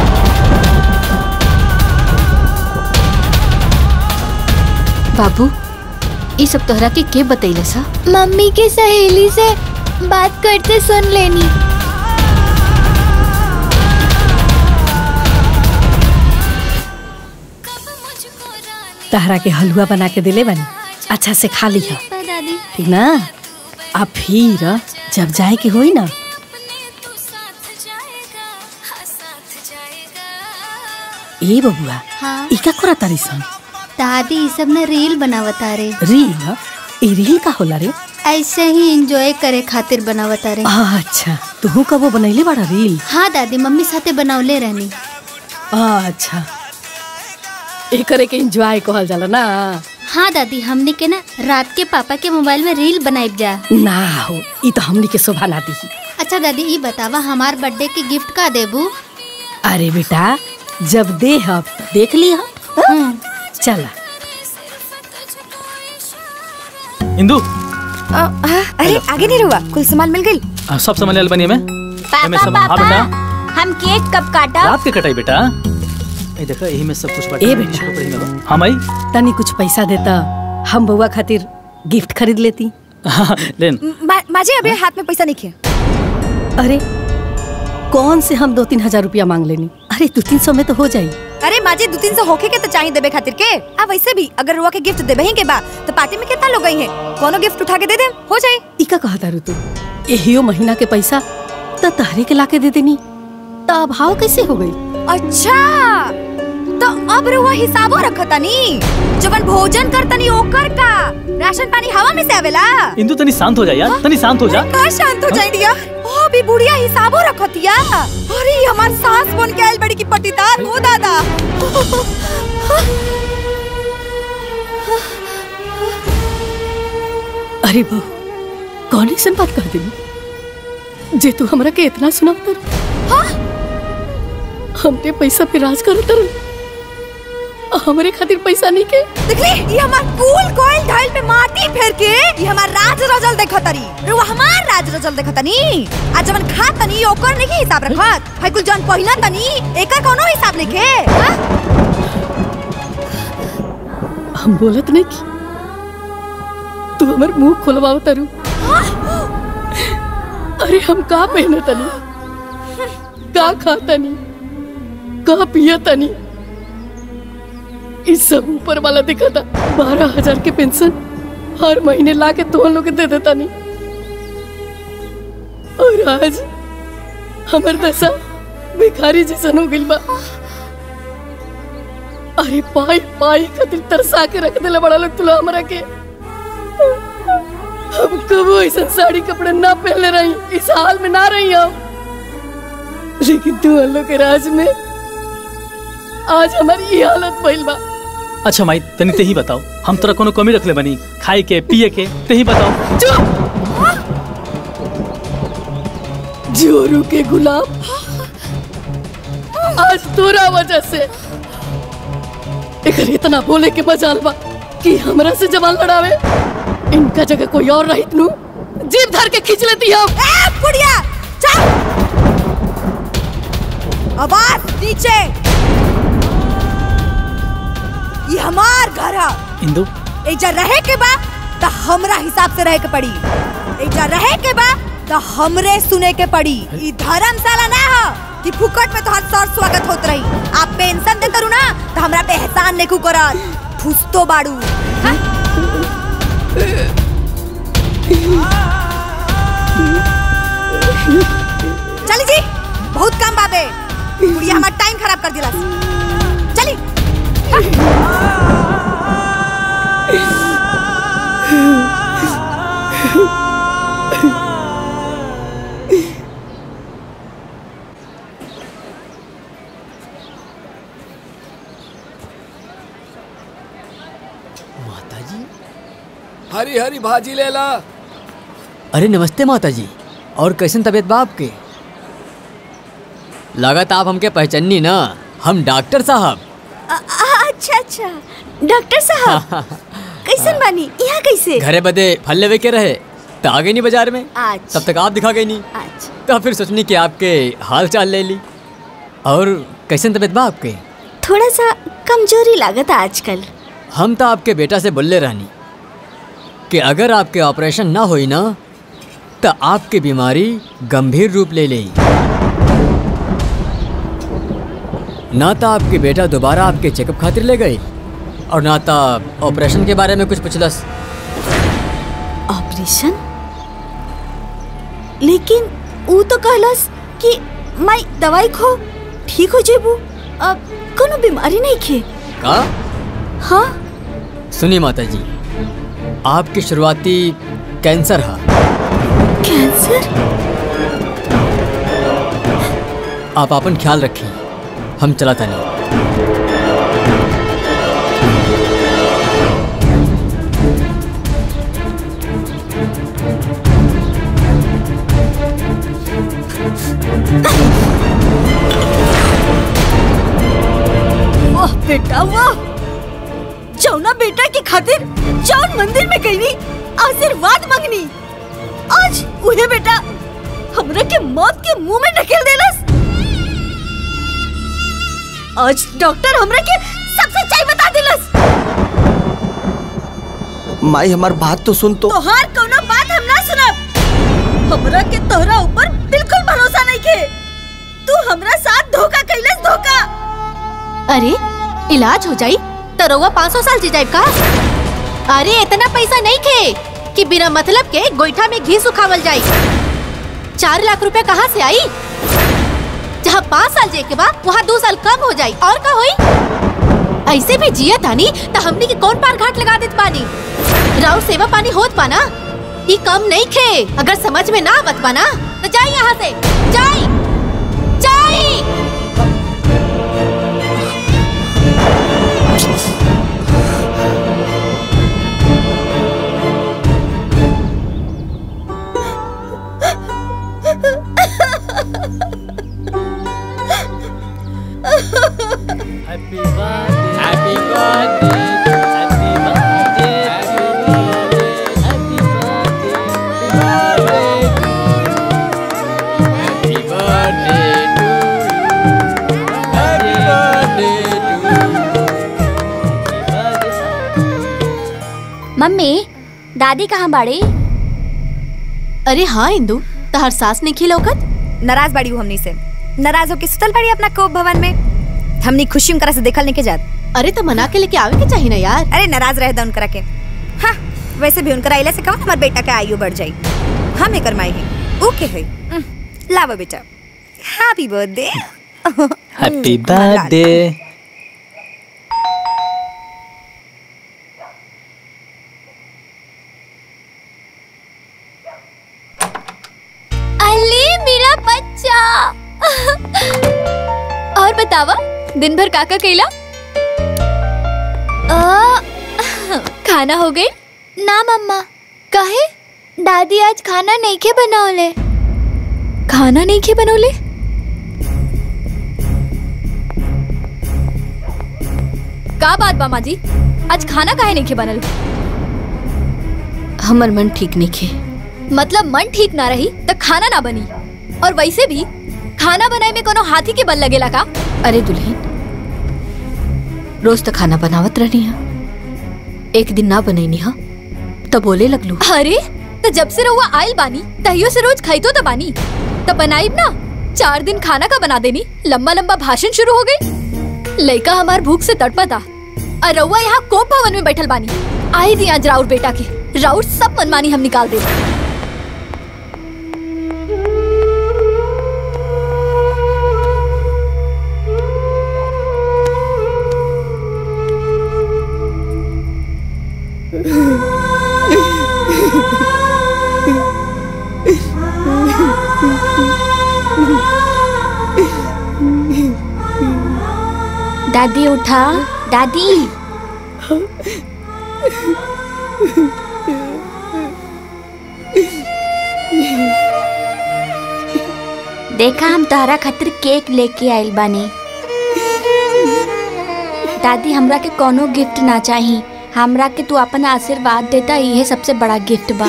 बाबू ये सब तोहरा के के बतैले सा मम्मी के सहेली से बात करते सुन लेनी तहरा के हलवा बना के दिले बनी अच्छा से खा लिहा दादी ठीक ना अब फिर जब जाए के होई ना ए बबुआ हाँ ई का करा तारी सन दादी ई सब में रील बनावता रे रील ई रील का होला रे ऐसे ही एंजॉय करे खातिर बनावता रे अच्छा तू कबो बनैले बड़ा रील हाँ दादी मम्मी साथे बनावले रहनी अच्छा एकरे के एंजॉय कहल जाला ना हाँ दादी हमने के ना रात के पापा के मोबाइल में रील बनाइब जा ना हो ई तो हमनी के शोभा ना दी अच्छा दादी ये बतावा हमार बर्थडे के गिफ्ट का देबू अरे बेटा जब दे हब देख ली हम चला इंदू अरे आगे नहीं रुआ कुल सामान मिल गई आ, सब सामान लेल बनी में एमे सब हाँ बेटा हम केक कब काटा रात के कटाई बेटा ए देखा यही में सब कुछ बाटे ए बेटा। कपड़े में बा। हाँ माई तनी कुछ पैसा देता हम बउआ खातिर गिफ्ट खरीद लेती हाँ, लेन मा, माजी अभी हाथ में पैसा नहीं किया अरे कौन से हम दो तीन हजार रुपया मांग लेनी अरे दो तीन सौ में तो हो जाई अरे माजी दो तीन सौ होके के तो चाहिए देबे खातिर के अब वैसे भी अगर रुआ के गिफ्ट देबे ही के बा तो पार्टी में कितना लोग गई हैं कोनो गिफ्ट उठा के दे दे हो जाए इका कहा तारू तू एहियो महीना के पैसा त तहरे के लाके दे देनी त अभाव कैसे हो गई अच्छा तो अब रुआ हिसाबो रखतनी जवन भोजन करतनी ओकर का राशन पानी हवा में से आवेला इंदू तनी शांत हो जा यार तनी शांत हो जा का शांत हो जाई दिया ओ भी बुढ़िया हिसाबो रखतिया अरे ये हमार सास बन के आइल बड़ी की पटीदार हो दादा अरे बहू कौन ऐसन बात कह देनी जे तू हमरा के इतना सुनाव तर हमने पैसा पे राज कर तर हमरे खातिर पैसा नहीं के देखली ये हमार कूल कोयल ढाइल पे माटी फेर के ये हमार राज रजल देखतरी रुआ हमार राज रजल देखतनी आ जवन खा तनी ओकर नहीं हिसाब रखत है कुल जन पहिना तनी एकर कोनो हिसाब नहीं के हाँ? हम बोलत नहीं की तू हमर मुंह खोलवाव तरु अरे हम का पहने तनी का खा तनी का पिया तनी इस सब ऊपर वाला दिखा था बारह हजार के पेंशन हर महीने ला के तो लोग दे देता नहीं और आज हमर दशा भिखारी जैसन हो गइल बा अरे पाई पाई खातिर तरसा के रख देले बड़ा लोग तुला हमरा के हम कबो ऐसा साड़ी कपड़े ना पहले रही इस हाल में ना रही हम लेकिन तू लोग के राज में आज हमारी ये हालत भइल बा अच्छा माई तनी ते ही बताओ हम तोरा कोनो कमी रखले बनी खाए के पिए के ते ही बताओ जोरू के गुलाम आज तोरा वजह से एकर इतना बोले के मजाल बा कि हमरा से जवान लड़ावे इनका जगह कोई और रहित नु जीप धर के खींच लेती हम ए बुढ़िया चल आवाज नीचे ये हमार घर है इंदू एजा रहे के बा त हमरा हिसाब से रहे के पड़ी एजा रहे के बा त हमरे सुने के पड़ी ई धर्मशाला ना हो कि फुकट में तोहर सर स्वागत होत रही आप पेंशन दे करू ना तो हमरा पे एहसान नेकू करत फुसतो बाड़ू हाँ? चली जी बहुत काम बाबे बुढ़िया हमार टाइम खराब कर दिला चली हरी हरी भाजी ले ला अरे नमस्ते माता जी और कैसन तबीयत बा आपके लागत आप हमके पहचानी ना हम डॉक्टर साहब अ- अ- अच्छा अच्छा डॉक्टर साहब कैसन बानी यहाँ कैसे घरे बदे फल लेवे के रहे तो आ गई नहीं बाजार में अच्छा तब तक आप दिखा गई नहीं अच्छा तो फिर सोचनी कि आपके हाल चाल ले ली और कैसन तबीयत बा आपके थोड़ा सा कमजोरी लागत आजकल हम तो आपके बेटा से बोले रहनी कि अगर आपके ऑपरेशन ना होई ना तो आपकी बीमारी गंभीर रूप ले लेई ना तो आपके बेटा दोबारा आपके चेकअप खातिर ले गए और ना तो ऑपरेशन के बारे में कुछ पूछलस ऑपरेशन लेकिन वो तो कहलस कि मैं दवाई खो ठीक हो जेबू अब कोनो बीमारी नहीं खे का हाँ सुनी माता जी आपकी शुरुआती कैंसर हा कैंसर आप अपन ख्याल रखिए हम चला था नहीं वाह बेटा वाह जौना बेटा के खातिर जौन मंदिर में गईनी आशीर्वाद मांगनी आज उहे बेटा हमरा के मौत के मुंह में ढकेल देलस आज डॉक्टर हमरा के सब सच्चाई बता देलस माई हमार बात तो सुन तो तोहार कोनो बात हम ना सुनब हमरा के तोहरा ऊपर बिल्कुल भरोसा नहीं के तू हमरा साथ धोखा कैलस धोखा अरे इलाज हो जाई तो रउआ पाँच सौ साल जी जाए का अरे इतना पैसा नहीं खे कि बिना मतलब के गोईठा में घी सुखावल जाई चार लाख रुपए कहाँ से आई जहाँ पाँच साल जे के बाद वहाँ दो साल कम हो जाई और का होई ऐसे भी जिया तानी तो हमनी के कौन पार घाट लगा देत पानी राउर सेवा पानी होत पाना ई कम नहीं खे अगर समझ में ना आवत पाना तो जाई यहाँ से जाई जाई happy birthday happy birthday happy birthday happy birthday happy birthday happy birthday mummy दादी कहाँ बाड़ी अरे हाँ इंदू तहर सास ने खिलौकत नाराज बाड़ी हूँ हमनी से नाराज होके सुतल बाड़ी अपना कोप भवन में हमनी खुशी उनकरा से देखल नहीं के जात अरे तो मना के लेके आवे के चाहिए ना यार अरे नाराज रह दा उनकरा के हाँ वैसे भी उनकरा आइला से कहो हमार बेटा के आयु बढ़ जाई हम एकर माई है ओके है लावा बेटा happy birthday happy birthday Ali मेरा बच्चा और बतावा दिन भर काका कैला आ, खाना हो गई ना मम्मा काहे दादी आज खाना नहीं के बनौले खाना नहीं के बनौले का बात बा माजी आज खाना काहे नहीं के बनल हमर मन ठीक नहीं खे मतलब मन ठीक ना रही तो खाना ना बनी और वैसे भी खाना बनाए में कोनो हाथी के बल लगेला का अरे दुल्हन रोज तो खाना बनावत रहनी है एक दिन ना बनैनी हा तो बोले लगलू अरे तो जब से रहुआ आयल बानी तहियो से रोज खाइतो तो बानी तो बनाई ना चार दिन खाना का बना देनी लंबा लंबा भाषण शुरू हो गई लड़का हमार भूख से तड़पता और रउआ यहाँ कोप भवन में बैठल बानी आई दी आज राउर बेटा के राउर सब मनमानी हम निकाल दे दादी उठा दादी देखा हम तोहरा खातिर केक लेके आइल बानी दादी हमरा के कोनो गिफ्ट ना चाही हमरा के तू अपन आशीर्वाद देता इहे सबसे बड़ा गिफ्ट बा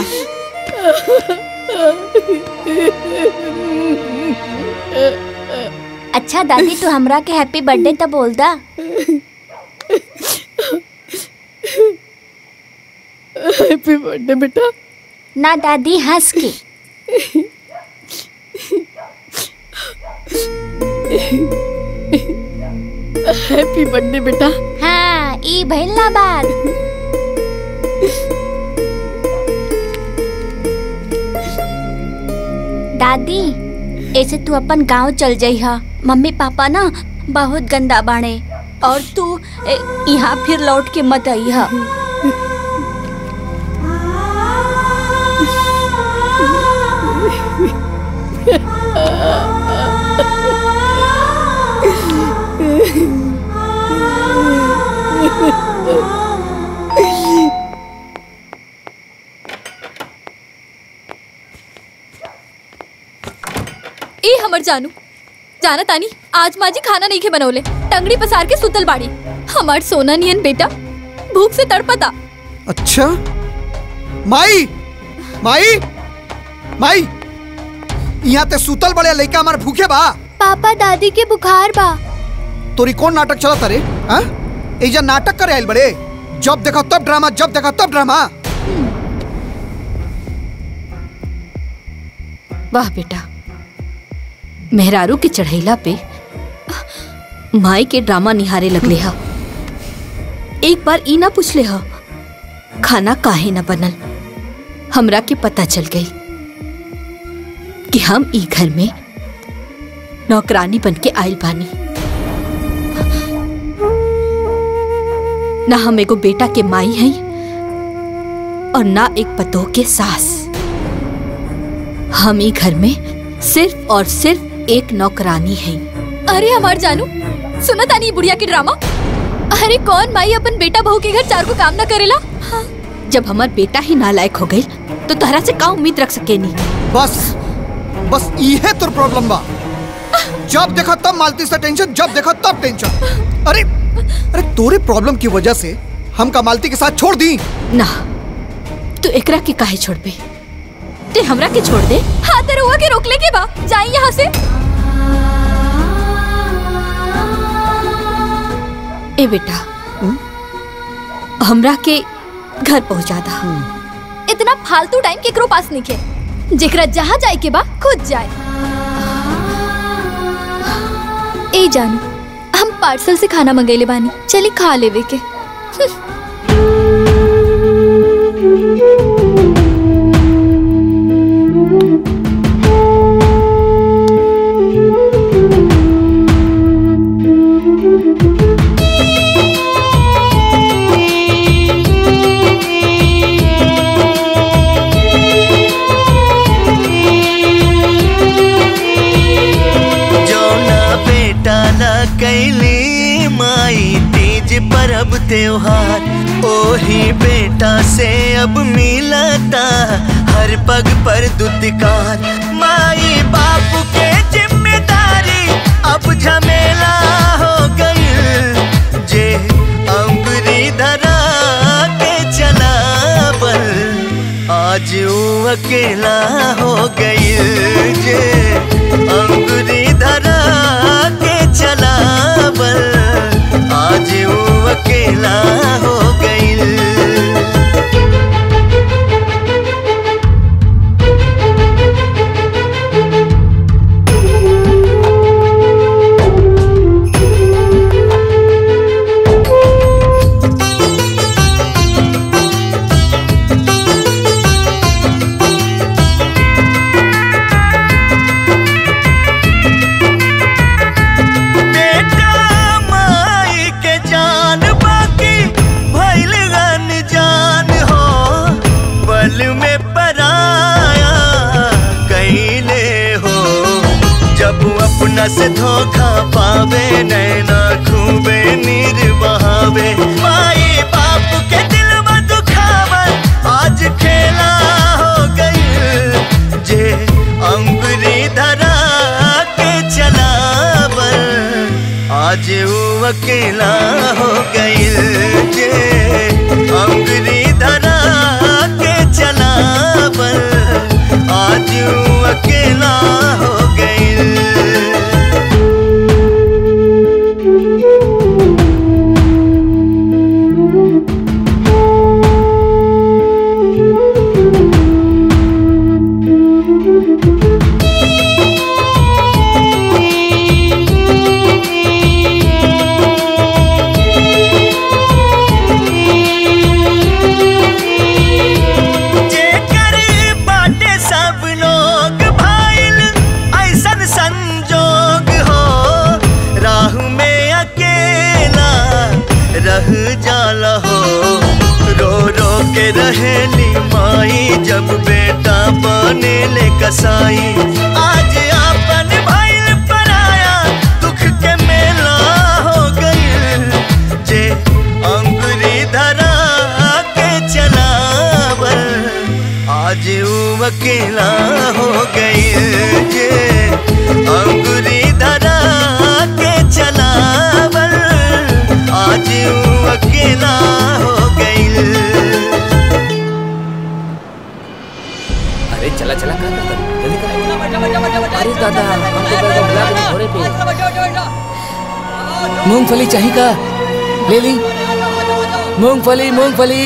अच्छा दादी तू हमरा के हैप्पी बर्थडे तो बोल दा हैप्पी बर्थडे बेटा ना दादी हंस के हैप्पी बर्थडे बेटा हाँ ई भइल ना बात दादी ऐसे तू अपन गांव चल जाइहा मम्मी पापा ना बहुत गंदा बाणे और तू ए, यहाँ फिर लौट के मत आइहा ए हमर जानू जाना तानी आज माजी खाना नहीं के बनौले टंगड़ी पसार के सुतल बाड़ी हमार सोना नियन बेटा भूख से तड़पता अच्छा माई माई माई यहाँ ते सुतल बड़े लइका हमार भूखे बा पापा दादी के बुखार बा तोरी कौन नाटक चला तारे हाँ एजा नाटक करे आइल बड़े जब देखो तब ड्रामा जब देखो तब ड्रामा वाह बेटा मेहरारू के चढ़ैला पे माई के ड्रामा निहारे लगले हा एक बार ई ना पूछले हा खाना काहे ना बनल हमरा के पता चल गई कि हम ई घर में नौकरानी बन के आयल बानी ना हम एगो बेटा के माई हई और ना एक पतोह के सास हम ई घर में सिर्फ और सिर्फ एक नौकरानी है अरे हमार जानू सुना तानी ई बुढ़िया के ड्रामा अरे कौन माई अपन बेटा बहू के घर चार को काम ना करेला जब हमार बेटा ही नालायक हो गई तो तहरा से का उम्मीद रख सके नी बस बस इहे तोर प्रॉब्लम बा जब देखो तब मालती से टेंशन जब देखो तब टेंशन अरे अरे तोरे प्रॉब्लम की वजह से हम कमालती के साथ छोड़ दी ना तू एकरा के काहे छोड़ पे ते हमरा के छोड़ दे हाँ तेरे हुआ के रोक ले के बा जाई यहाँ से ए बेटा हमरा के घर पहुंचा दा इतना फालतू टाइम केकरो पास नहीं के जेकरा जहाँ जाए के बा खुद जाए ए जानू हम पार्सल से खाना मंगेले बानी चली खा लेवे के जौना बेटा ना कैली माई तीज परब त्योहार ओही बेटा से अब मिलता हर पग पर दुत्कार माई बाप के जिम्मेदारी अब झमेला हो गई जे अंगुरी धरा के चला बल आज ऊ अकेला हो गई जे अंगुरी धरा के चला बल आज ऊ अकेला हो गई से धोखा पावे नैना खूबे नीर बहावे माई बाप के दिल में दुखावन आज खेला हो गई जे अंगुरी धरा के चलावन आज वो अकेला हो गई जे अंगुरी धरा के चलावन आज वो अकेला हो गई जेकर बाटे सब लोग भाइल ऐसन संजोग हो राह में अकेला रह जाला हो रो रो के रहेली माई जब बेटा बने ले कसाई आज आपन भइल पराया दुख के मेला हो गई जे अंगुरी धरा के चलावल आज वो अकेला हो गई जे अंगुरी धरा के चलावल आज वो अकेला हो गई अरे चला चला कर कर जल्दी कर अरे दादा हमको बैठो बुला के घोड़े पे मूंगफली चाहिए का ले ली मूंगफली मूंगफली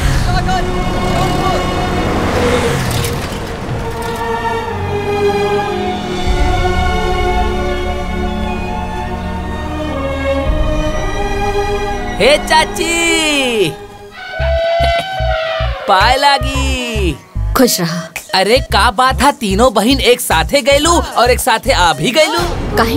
हे चाची पाए लागी खुश रहा अरे का बात है तीनों बहन एक साथे गैलू और एक साथे आ भी गैलू काहे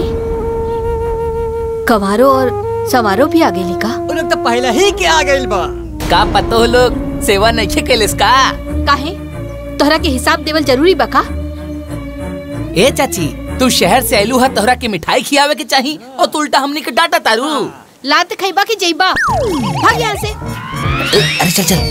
कवारो और सवारो भी आ गेली का वो लोग तो पहले ही के आ गइल बा का पतो हो लोग सेवा नहीं कैलिस का काहे तोहरा के हिसाब देवल जरूरी बा का ए चाची तू शहर से आयलू है तोहरा के मिठाई खियावे के चाही और तू उल्टा हमनी के डांटा तारू लात खैबा की जइबा भाग यहाँ से अरे चल चल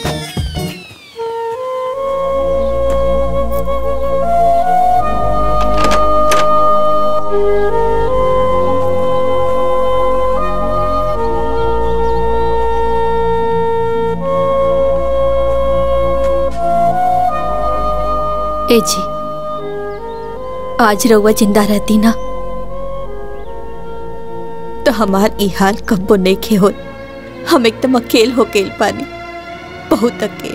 ए जी आज रउआ जिंदा रहती ना तो हमार ई हाल कब्बो नहीं खे हो हम एकदम अकेल हो गेल पानी बहुत अकेल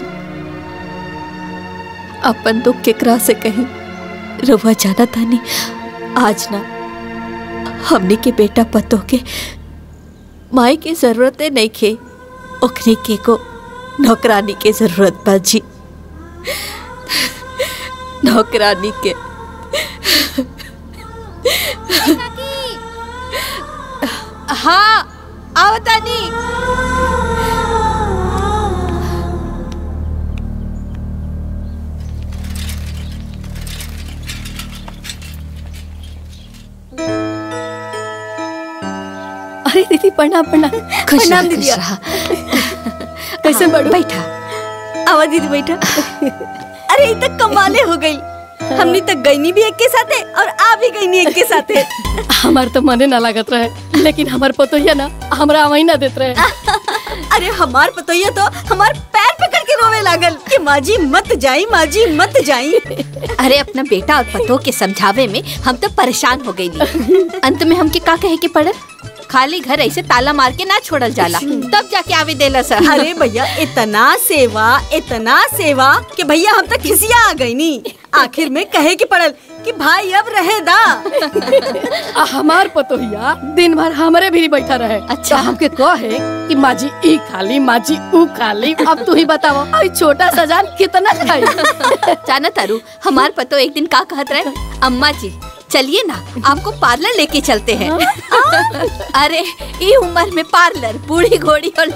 अपन दुख केकरा से कहीं रउआ जाना तानी आज ना हमने के बेटा पतो के माई के जरूरतें नहीं खे ओखनी के को नौकरानी के जरूरत बा जी नौकरानी के हाँ आवतानी अरे दीदी प्रणाम प्रणाम खुश प्रणाम रह, दीदी खुश रह। कैसे बड़ू बैठा आवा दीदी बैठा अरे ये तक कमाले हो गई हमनी तक गईनी भी एक के साथे और आ भी गईनी एक के साथे हमार तो मने ना लागत रहे लेकिन हमार पतोहिया ना हमरा अवही ना देत रहे अरे हमार पतोहिया तो हमार पैर पकड़ के रोवे लागल कि माजी मत जाई माजी मत जाई अरे अपना बेटा और पतो के समझावे में हम तो परेशान हो गई अंत में हमके का कहे के पड़ल खाली घर ऐसे ताला मार के ना छोड़ल जाला तब जाके आवे देला सर अरे भैया इतना सेवा इतना सेवा कि भैया हम तक खिसिया आ गई नी आखिर में कहे की पड़ल कि भाई अब रहे दा आ हमार पतोहिया दिन भर हमरे भी बैठा रहे अच्छा हमके कहे कि माजी ई खाली माजी ऊ खाली अब तू ही बताओ आई छोटा सजान कितना खाई जाना तारू हमार पतो एक दिन का कहत रहे अम्मा जी चलिए ना आपको पार्लर लेके चलते हैं अरे ये उम्र में पार्लर बूढ़ी घोड़ी और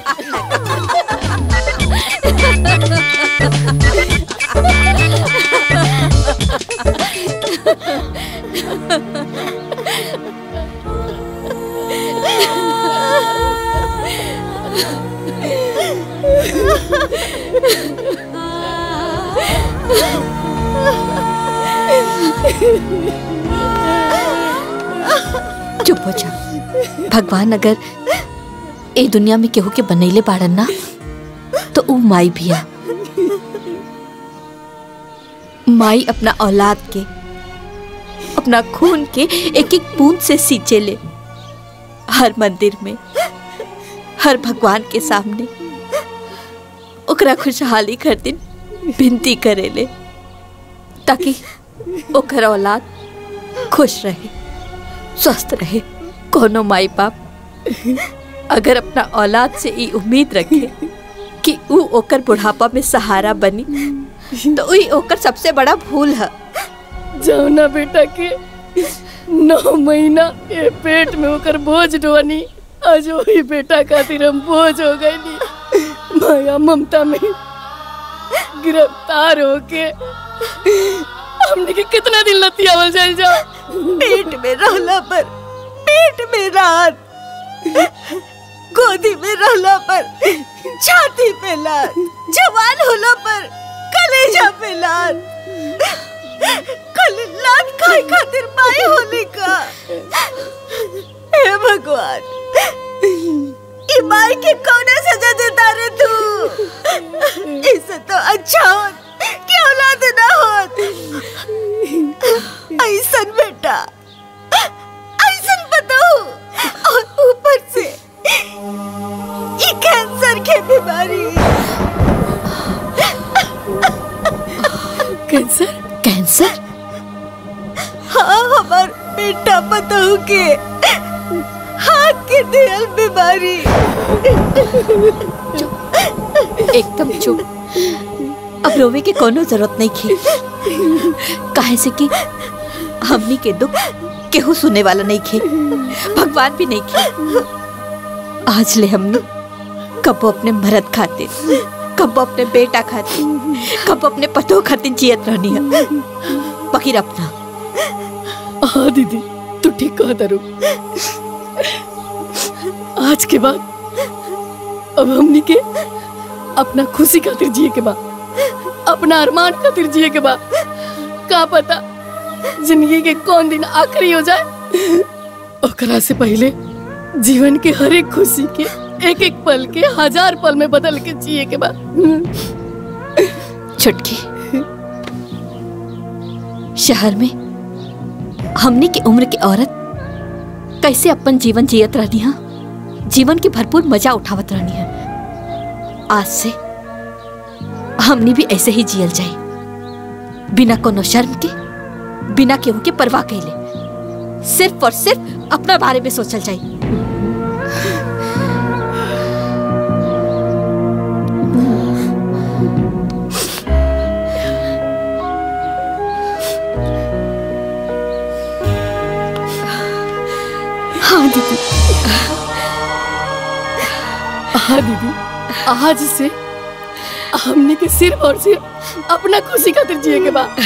चुप हो जा भगवान अगर ए दुनिया में केहू के बनैले बाड़न ना तो ऊ माई भी आ माई अपना औलाद के अपना खून के एक एक बूंद से सींचे ले हर मंदिर में हर भगवान के सामने ओकरा खुशहाली खातिर विनती करे ले ताकि ओकर औलाद खुश रहे स्वस्थ रहे कोनो माई बाप अगर अपना औलाद से ई उम्मीद रखे कि ऊ ओकर बुढ़ापा में सहारा बनी तो वही ओकर सबसे बड़ा भूल है जौना बेटा के नौ महीना ये पेट में होकर बोझ ढोनी आज वही बेटा खातिर हम बोझ हो गई माया ममता में गिरफ्तार होके हमने के कितना दिन लतियावल जाए जाओ पेट में रहला पर पेट में रात गोदी में रहला पर छाती पे लात जवान होला पर कलेजा पे लात कल लात खाए खातिर माई होने का हे भगवान ई माई के कौन सजा देता रे तू इससे तो अच्छा होत कि औलाद ना होत ऐसन बेटा ऐसन बताओ और ऊपर से ये कैंसर के बीमारी कैंसर कैंसर हाँ हमार बेटा बताओ के हाथ के दियल बीमारी एकदम चुप अब रोवे के कोनो जरूरत नहीं थी काहे से कि हमनी के दुख केहू सुने वाला नहीं खे भगवान भी नहीं खे आज ले हमने कब अपने मरद खातिर कब अपने बेटा खातिर कब अपने पतो खातिर जियत रहनी है बकीर अपना हाँ दीदी तू ठीक कह दरू आज के बाद अब हमनी के अपना खुशी खातिर जिए के बाद अपना अरमान खातिर जिए के बाद का पता जिंदगी के कौन दिन आखिरी हो जाए ओकरा से पहले जीवन के हर एक खुशी के एक एक पल के हजार पल में बदल के जिए के बाद छुटकी शहर में हमने की उम्र की औरत कैसे अपन जीवन जियत रहनी है जीवन की भरपूर मजा उठावत रहनी है आज से हमने भी ऐसे ही जियल जाए बिना कोनो शर्म के बिना केहू के परवाह कैले सिर्फ और सिर्फ अपना बारे में सोचल जाए हाँ दीदी हाँ दीदी आज से हमने के सिर्फ और सिर्फ अपना खुशी खातिर जिए के बाद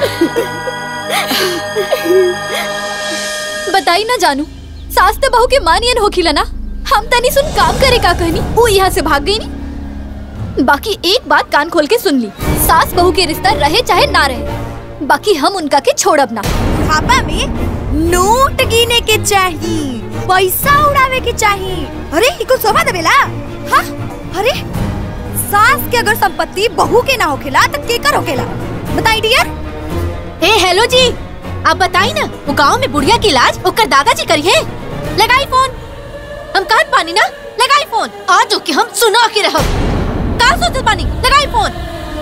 बताई ना जानू सास तो बहू के मानियन होखिला ना हम तनी सुन काम करे का कहनी वो यहाँ से भाग गई नी बाकी एक बात कान खोल के सुन ली सास बहू के रिश्ता रहे चाहे ना रहे बाकी हम उनका के छोड़ब ना खापा में नोट गिने के चाहिए पैसा उड़ावे के चाहिए अरे इको शोभा देवेला हाँ अरे सास के अगर संपत्ति बहू के ना होखेला तो केकर होखेला बताई डियर ए हेलो जी आप बताई ना वो गांव में बुढ़िया की इलाज ओकर दादाजी करी है लगाई फोन हम कहत पानी ना लगाई फोन आज के हम सुना के रहब का सोचत पानी लगाई फोन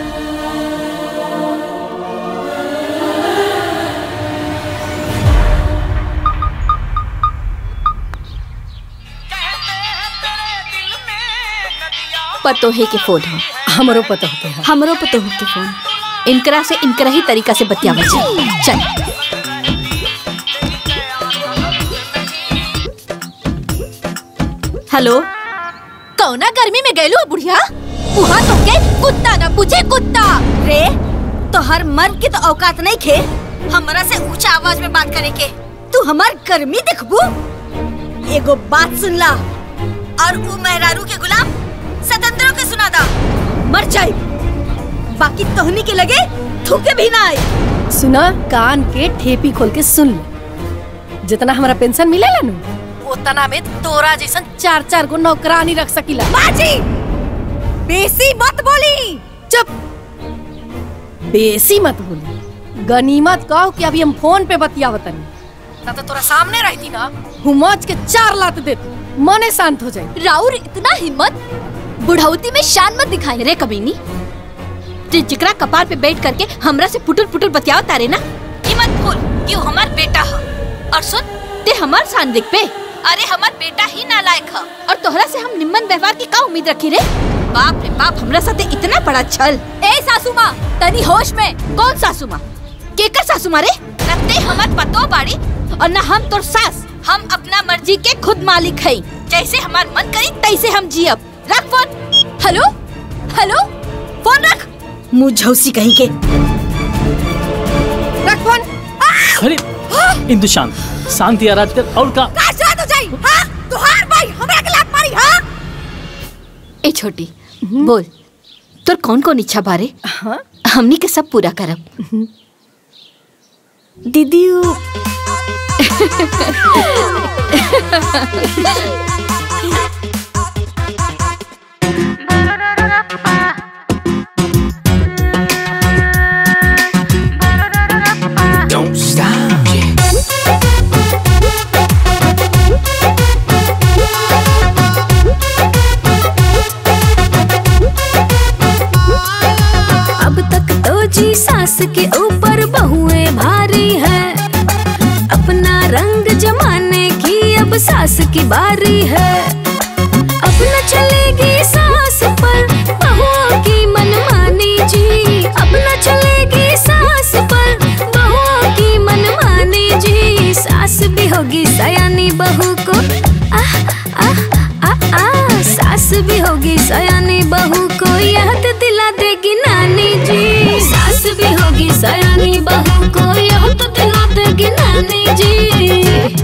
पतोहे के फोन हो हमरो पता होते हैं हमरो पतोह के फोन इनकरा से इनकरा ही तरीका से बतियावल जाए चल हेलो कौना गर्मी में गैलू बुढ़िया वहाँ तो के कुत्ता ना पूछे कुत्ता रे तो हर मर्द की तो औकात नहीं खे हमरा से ऊंचा आवाज में बात करे के तू हमार गर्मी देखबू एगो बात सुन ला और वो मेहरारू के गुलाम स्वतंत्रों के सुना दा मर जाए बाकी तोहनी के लगे थूके भी ना आए सुना कान के ठेपी खोल के सुन ले जितना हमारा पेंशन मिलेला नु उतना में तोरा जैसन चार चार गो नौकरानी रख सकीला बाजी बेसी मत बोली चुप बेसी मत बोली गनीमत कहो कि अभी हम फोन पे बतियावतनी ना तो तोरा सामने रहती ना हुमच के चार लात देती मने शांत हो जाए राउर इतना हिम्मत बुढ़ौती में शान मत दिखाई रे कमीनी जे जिकरा कपार पे बैठ करके हमरा से पुटुल पुटुल बतियाव तारे ना ई मत भूल कि वो हमार बेटा ह और सुन ते हमार शान देख पे अरे हमार बेटा ही नालायक ह और तोहरा से हम निम्न व्यवहार की का उम्मीद रखी रे बाप रे बाप हमरा साथे इतना बड़ा छल ए सासू माँ तनी होश में कौन सासू माँ केकर सासू माँ रे ना ते हमार पतो बाड़ी और ना हम तोर सास हम अपना मर्जी के खुद मालिक है जैसे हमार मन करी तैसे हम जियब रख फोन हेलो हेलो फोन रख मुंह झौसी कहीं के रख फोन अरे इंदु शांत शांति आराध कर और का का शांत हो जाई हां तुहार भाई हमरा के लात मारी हां ए छोटी बोल तोर कौन कौन इच्छा बारे हाँ हमनी के सब पूरा करब दीदी Don't stop. अब तक तो जी सास के ऊपर बहुएं भारी है अपना रंग जमाने की अब सास की बारी है अब न चलेगी सास पर बहुओं की मनमानी जी अब न चलेगी सास पर बहुओं की मनमानी जी सास भी होगी सयानी बहू को आह आह आ आ सास भी होगी सयानी बहू को याद दिला देगी नानी जी सास भी होगी सयानी बहू को याद दिला देगी नानी जी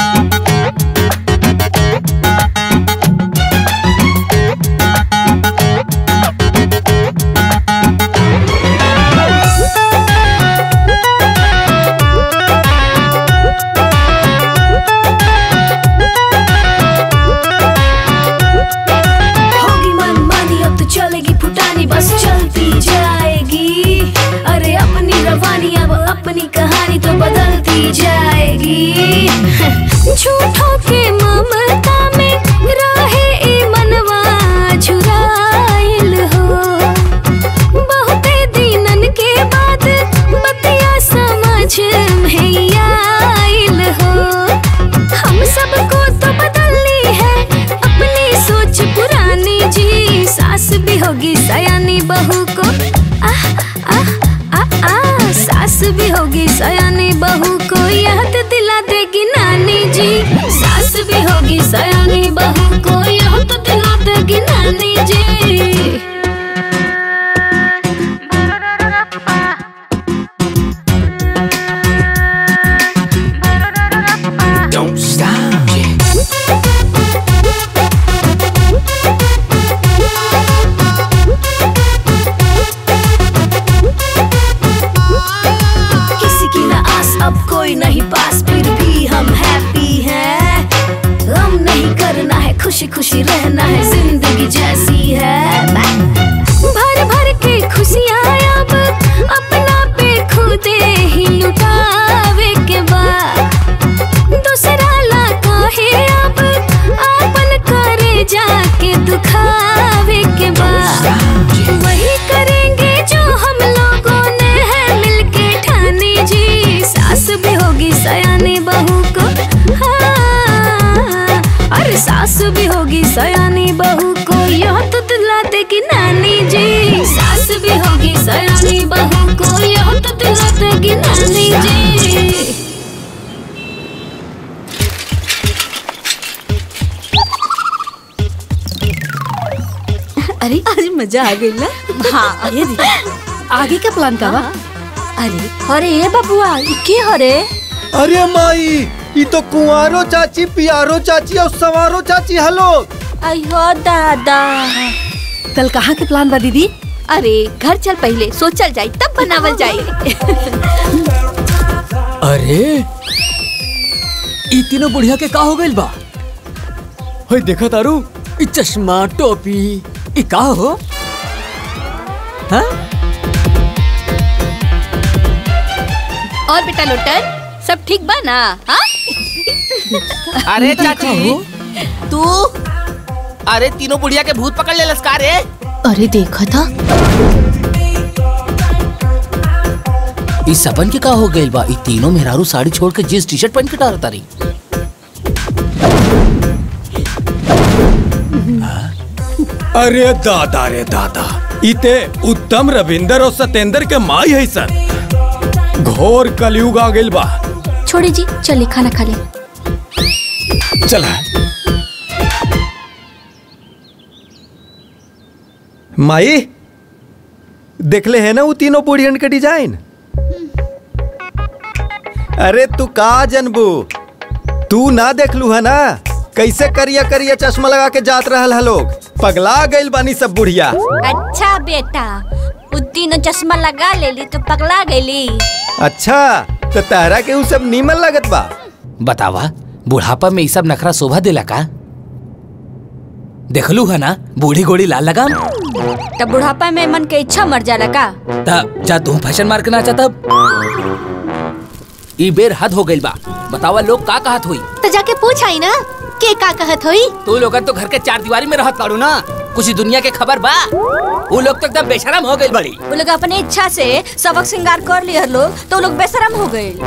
होगी मनमानी अब तो चलेगी फुटानी बस चलती जाएगी अरे अपनी रवानी अब अपनी कहानी तो बदलती जाएगी झूठों के ममता में रहे ई मनवा झुराइल हो बहुते दिनन के बाद बतिया समझ में आइल हो हम सबको तो बदलनी है अपनी सोच पुरानी जी सास भी होगी सयानी बहू को आह आह आ आ सास भी होगी सयानी बहू को याद दिला देगी नानी जी सास भी होगी सयानी बहू को याद दिला देगी नानी जी Don't stop. किसी की ना आस अब कोई नहीं पास फिर भी हम हैप्पी हैं गम नहीं करना है खुशी खुशी रहना है जिंदगी जैसी है भर भर के खुशियाँ अब अपना पे खुदे ही लुटावे के बाद दूसरा ला काहे अब आपन करे जाके दुखावे के बाद वही करेंगे जो हम लोगों ने है मिलके ठानी जी सास भी होगी सयानी बहू को हाँ, अरे सास भी होगी सयानी बहू को यह तो दिला देगी नानी जी सास भी होगी सयानी बहू को यह तो दिला देगी नानी जी अरे आज मजा आ गई ना हाँ ये दीदी आगे का प्लान का बा अरे अरे ये बबुआ ये के हरे अरे माई ये तो कुंवारो चाची पियारो चाची और सवारो चाची हलो अयो दादा कल कहाँ के प्लान बा दीदी अरे घर चल पहले सोचल जाई तब बनावल जाई अरे ई तीनों बुढ़िया के का हो गइल बा होय देखा तारू ई चश्मा टोपी ई का हो हाँ और बेटा लोटन सब ठीक बा ना हाँ अरे चाची तू अरे तीनों बुढ़िया के भूत पकड़ ले लस्कार रे अरे देखा था इस सपन के का हो गइल बा ई तीनों मेहरारू साड़ी छोड़ के जींस टी शर्ट पहन के टारता रही अरे दादा रे दादा इते उत्तम रविंदर और सतेंद्र के माई है सर घोर कलयुग आ गइल बा छोड़ी जी चलिए खाना खा ले चला माई देखले है ना वो तीनों बुढ़ियन के डिजाइन अरे तू का जनबू तू ना देखलू है ना कैसे करिया करिया चश्मा लगा के जात रहल है लोग पगला गइल बानी सब बुढ़िया अच्छा बेटा उ तीनों चश्मा लगा लेली तो पगला गईली अच्छा तो तारा के उ सब नीमन लगत बा बतावा बुढ़ापा में ई सब नखरा शोभा देला का देखलू है ना बूढ़ी गोड़ी लाल लगाम तब बुढ़ापा में मन के इच्छा मर जाला का तब जा तू फैशन मार के नाचा तब ई बेर हद हो गइल बा बतावा लोग का कहत हुई तो जाके पूछ आई ना के का कहत होई तू लोगन तो घर के चार दीवारी में रहत ताड़ू ना कुछ दुनिया के खबर बा वो लोग तो एकदम बेशरम हो गइल बड़ी वो लोग अपने इच्छा से सबक श्रृंगार कर लिया लोग तो लोग बेशरम हो गए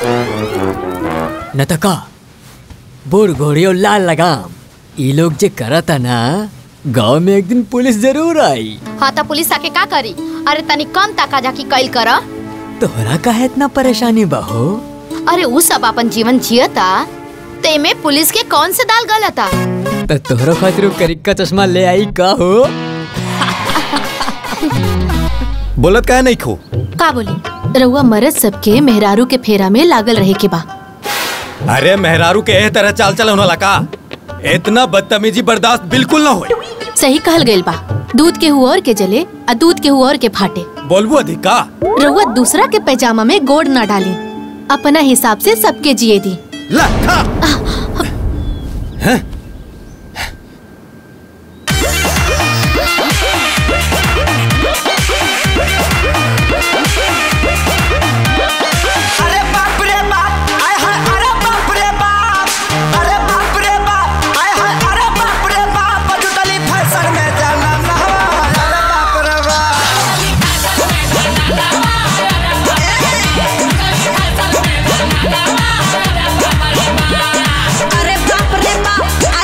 नतका बूढ़ घोड़ी और लाल लगाम ई लोग जे करता ना गांव में एक दिन पुलिस जरूर आई हाँ तो पुलिस आके का करी अरे तनी कम ताका जाकी कैल कर तोहरा का है इतना परेशानी बहो अरे उ सब अपन जीवन जियता तेमे पुलिस के कौन से दाल गलता तो तोहरो खातिर उ करिक का चश्मा ले आई का हो बोलत का नहीं खो का बोली रउआ मरद सबके मेहरारू के फेरा में लागल रहे के बा अरे मेहरारू के एह तरह चाल चलन वाला का इतना बदतमीजी बर्दाश्त बिल्कुल ना होए सही कहल गइल बा दूध के हुआ और के जले आ दूध के हुआ और के फाटे बोलबू अधिक का रउआ दूसरा के पैजामा में गोड़ ना डाली अपना हिसाब से सबके जिए दी अरे बाप रे बाप आय हाय अरे बाप रे बाप अरे बाप रे बाप आय हाय अरे बाप रे बाप जुटली फैशन में जाना ना अरे बाप रे अरे बाप रे बाप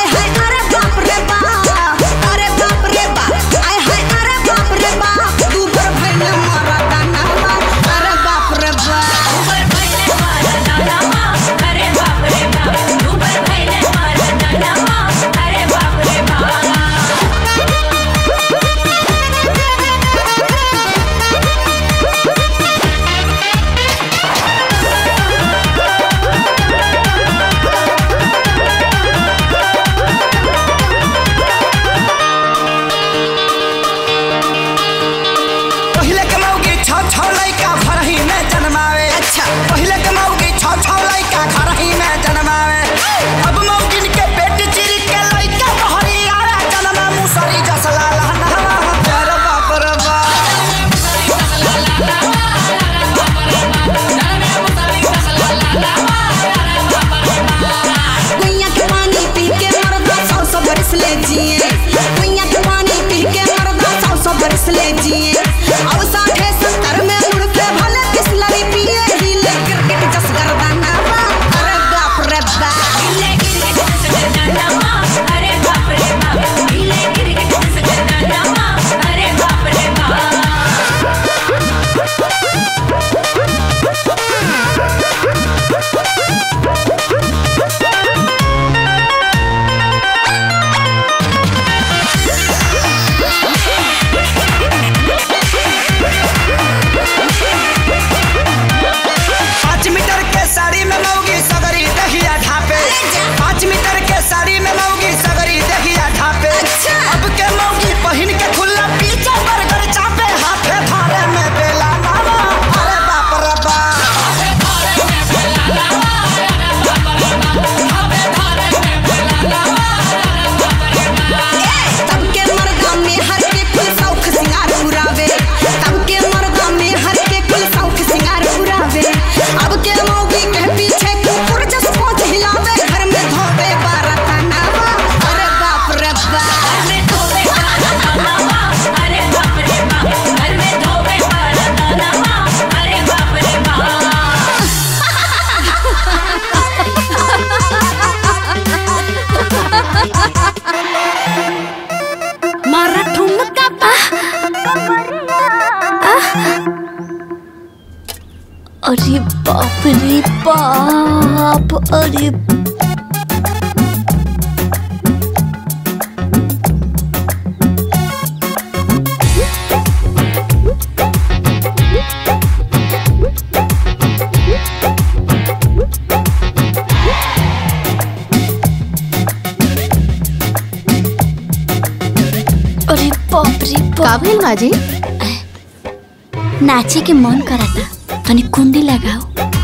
अरे बाप रे बाप अरे अरे बाप रे का भइल माजी नाचे के मन कराता तनी कुंडी लगाओ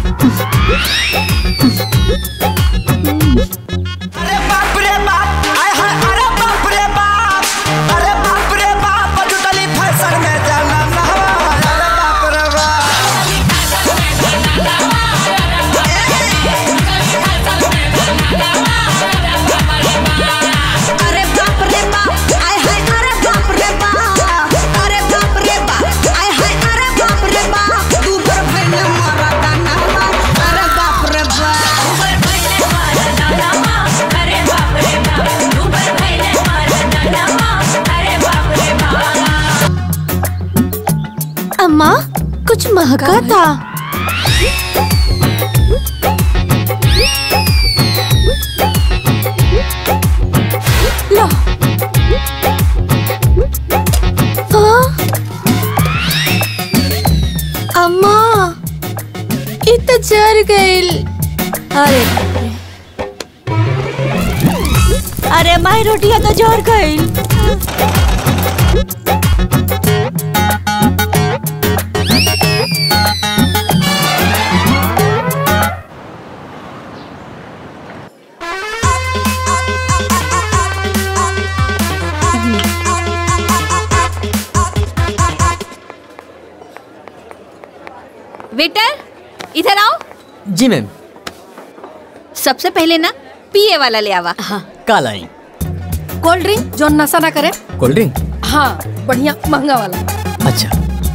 बाप रे बाप आय हाय अरे बाप रे बाप अरे बाप रे बाप जुटली फैशन में जाना ना अरे बाप रे बाप अरे बाप रे बाप आय हाय अरे बाप रे बाप अरे बाप रे बाप आय हाय अरे बाप रे बाप तू पर भइले मारा दाना अरे बाप रे बाप तू पर भइले मारा दाना अरे बाप रे बाप तू पर भइले मारा दाना अरे बाप रे बाप अम्मा कुछ महका था लो हाँ? अम्मा ये तो जर गइल अरे अरे माई रोटिया तो जोर गईल वेटर इधर आओ जी मैम सबसे पहले ना पिए वाला ले आवा हाँ काल आई कोल्ड ड्रिंक जो नशा ना करे कोल्ड ड्रिंक हाँ बढ़िया महंगा वाला अच्छा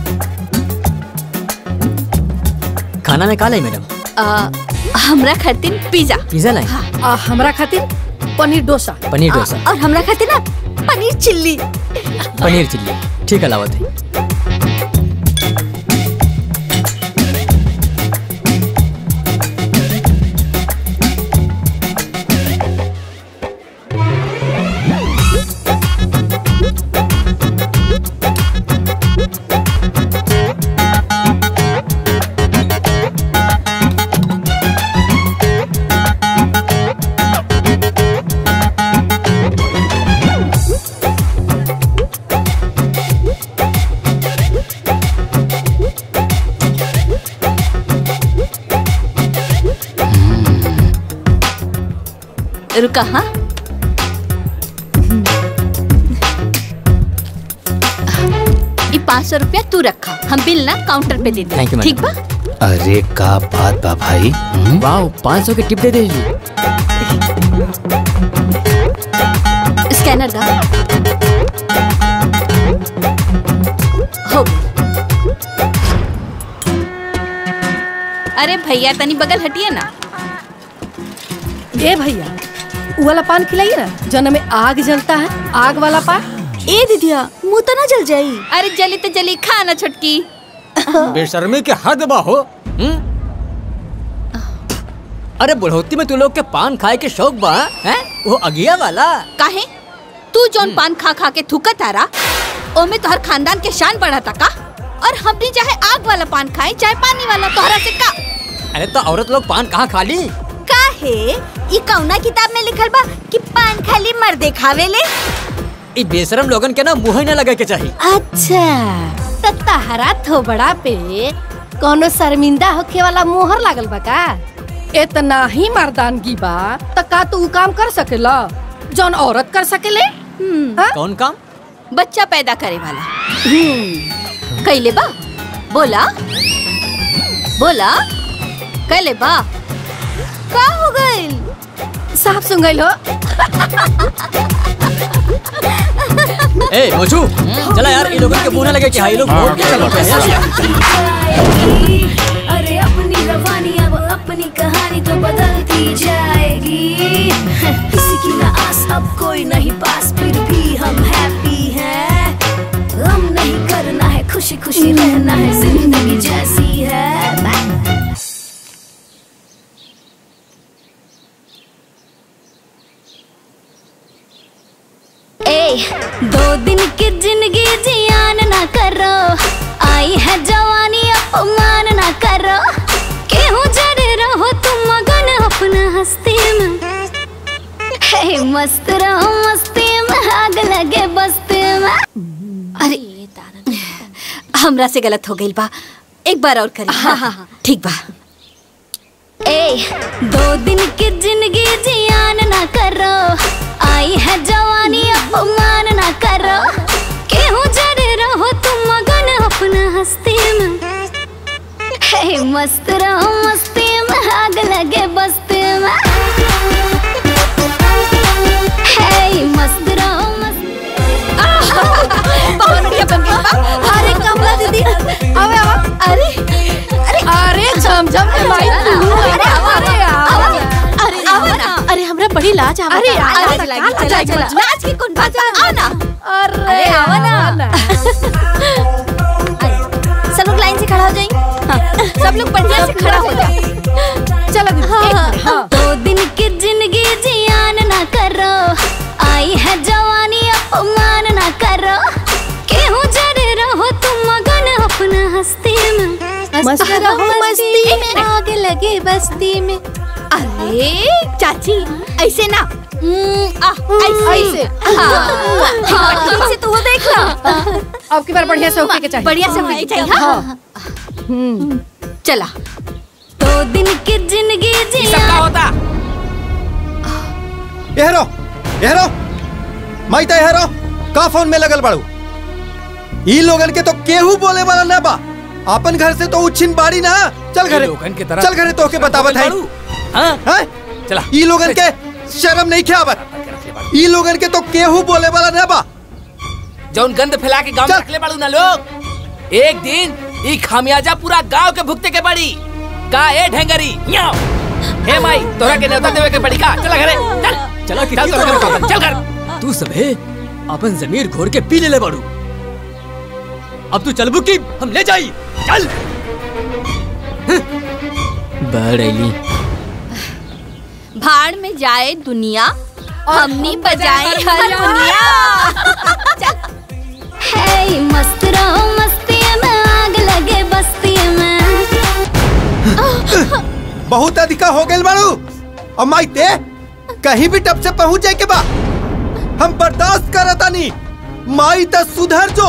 खाना में काल आई मैडम आ, हमरा खातिर पिज्जा पिज्जा लाई आ, हमरा खातिर पनीर डोसा पनीर डोसा और हमरा खातिर ना पनीर चिल्ली पनीर चिल्ली ठीक है लावत है रुका हाँ ये पाँच सौ रुपया तू रखा हम बिल ना काउंटर पे दे Thank you, दे madam. ठीक बा अरे का बात बा भाई वाह पाँच सौ की टिप दे दीजिए स्कैनर दा हो गई। अरे भैया तनी बगल हटिए ना ए भैया उ वाला पान खिलाइए ना जन में आग जलता है आग वाला पान ए दीदिया मुंह तो ना जल जाई अरे जली तो जली खा ना छुटकी बेशर्मी के हद बा हो हम्म? अरे बुढ़ौती में तू लोग के पान खाए के शौक बा हैं वो अगिया वाला काहे तू जौन पान खा खा के थूकत आ रहा ओमे तोहर खानदान के शान बढ़ा का और हमनी चाहे आग वाला पान खाए चाहे पानी वाला तोहरा से का अरे तो औरत लोग पान कहाँ खा ली काहे ई कौना किताब में लिखल बा कि पान खाली मर्दे खावेले ई बेशरम लोगन के ना मुंह ही ना लगे के चाहिए अच्छा त तहरा थोबड़ा पे कोनो शर्मिंदा होखे वाला मोहर लागल बा का इतना ही मर्दानगी बा त का तू उ काम कर सकेला जौन औरत कर सकेले हाँ? कौन काम बच्चा पैदा करे वाला कैले बा बोला बोला कैले बा का हो गइल साफ सुन गइल हो ए मोचू चला यार ये लोगों के मुंह ना लगे कि हाँ ये लोग वोट के चलो अरे अपनी रवानी अब अपनी कहानी तो बदलती जाएगी किसी की ना आस अब कोई नहीं पास फिर भी हम हैप्पी हैं हम नहीं करना है खुशी खुशी रहना है जिंदगी जैसी है हस्ती में हे मस्त रहो मस्ती में आग लगे बस्ती में अरे हमरा से गलत हो गई बा एक बार और करी हाँ हाँ हाँ ठीक बा ए दो दिन की जिंदगी जियान ना करो आई है जवानी अपमान ना करो केहू जरे रहो तुम मगन अपना हस्ती में हे मस्त रहो मस्ती में आग लगे बस्ती में हे मस्त रहो बहुत बढ़िया बन गई बा। अरे कमला दीदी आवे आवा अरे अरे अरे झमझम के माई तू अरे आवा अरे आवा अरे आवा ना अरे हमरा बड़ी लाज आवा अरे लाज लगी चला चला लाज की कौन बात आ ना अरे आवा ना सब लोग लाइन से खड़ा हो जाएंगे हाँ, सब लोग बढ़िया से खड़ा हो जाओ चलो हाँ, दो दिन की जिंदगी जियान ना करो आई है जवानी अपमान ना करो केहू जरे रहो तुम मगन अपना हस्ती में मस्त रहो मस्ती में आग लगे बस्ती में अरे चाची ऐसे ना हम्म, आ, ऐसे ऐसे। हाँ, हाँ, ठीक से तू वो देख ला अब की बार बढ़िया से होके के चाहिए बढ़िया से होके चाहिए हाँ हम्म चला दो दिन की जिंदगी जियान होता एहरो एहरो माई ता एहरो का फोन में लगल बाड़ू ई लोगन के तो केहू बोले वाला ना बा अपन घर से तो उछिन बाड़ी ना चल घरे लोगन के तरह चल घरे तो के बतावत है हाँ चला ई लोगन के शर्म नहीं ख्यावत ई लोगन के तो केहू बोले वाला ना बा जौन गंद फैला के गांव में रखले बाड़ू ना लोग एक दिन ई खामियाजा पूरा गांव के भुगते के पड़ी का ए ढेंगरी न्याओ हे माई तोरा के न्योता देवे के पड़ी का चला घरे चल चला कि चल तोरा के न्योता, चल घर तू सबे अपन जमीर घोर के पी ले ले बाड़ू अब तू चलबू की हम ले जाई चल बाढ़ आईली भाड़ में जाए दुनिया हमनी बजाए हारमोनिया है मस्त रहो मस्ती में आग लगे बस्ती में बहुत अधिका हो गइल बाड़ू और माई ते कहीं भी टप से पहुंच जाए के बा हम बर्दाश्त करतानी माई त सुधर जो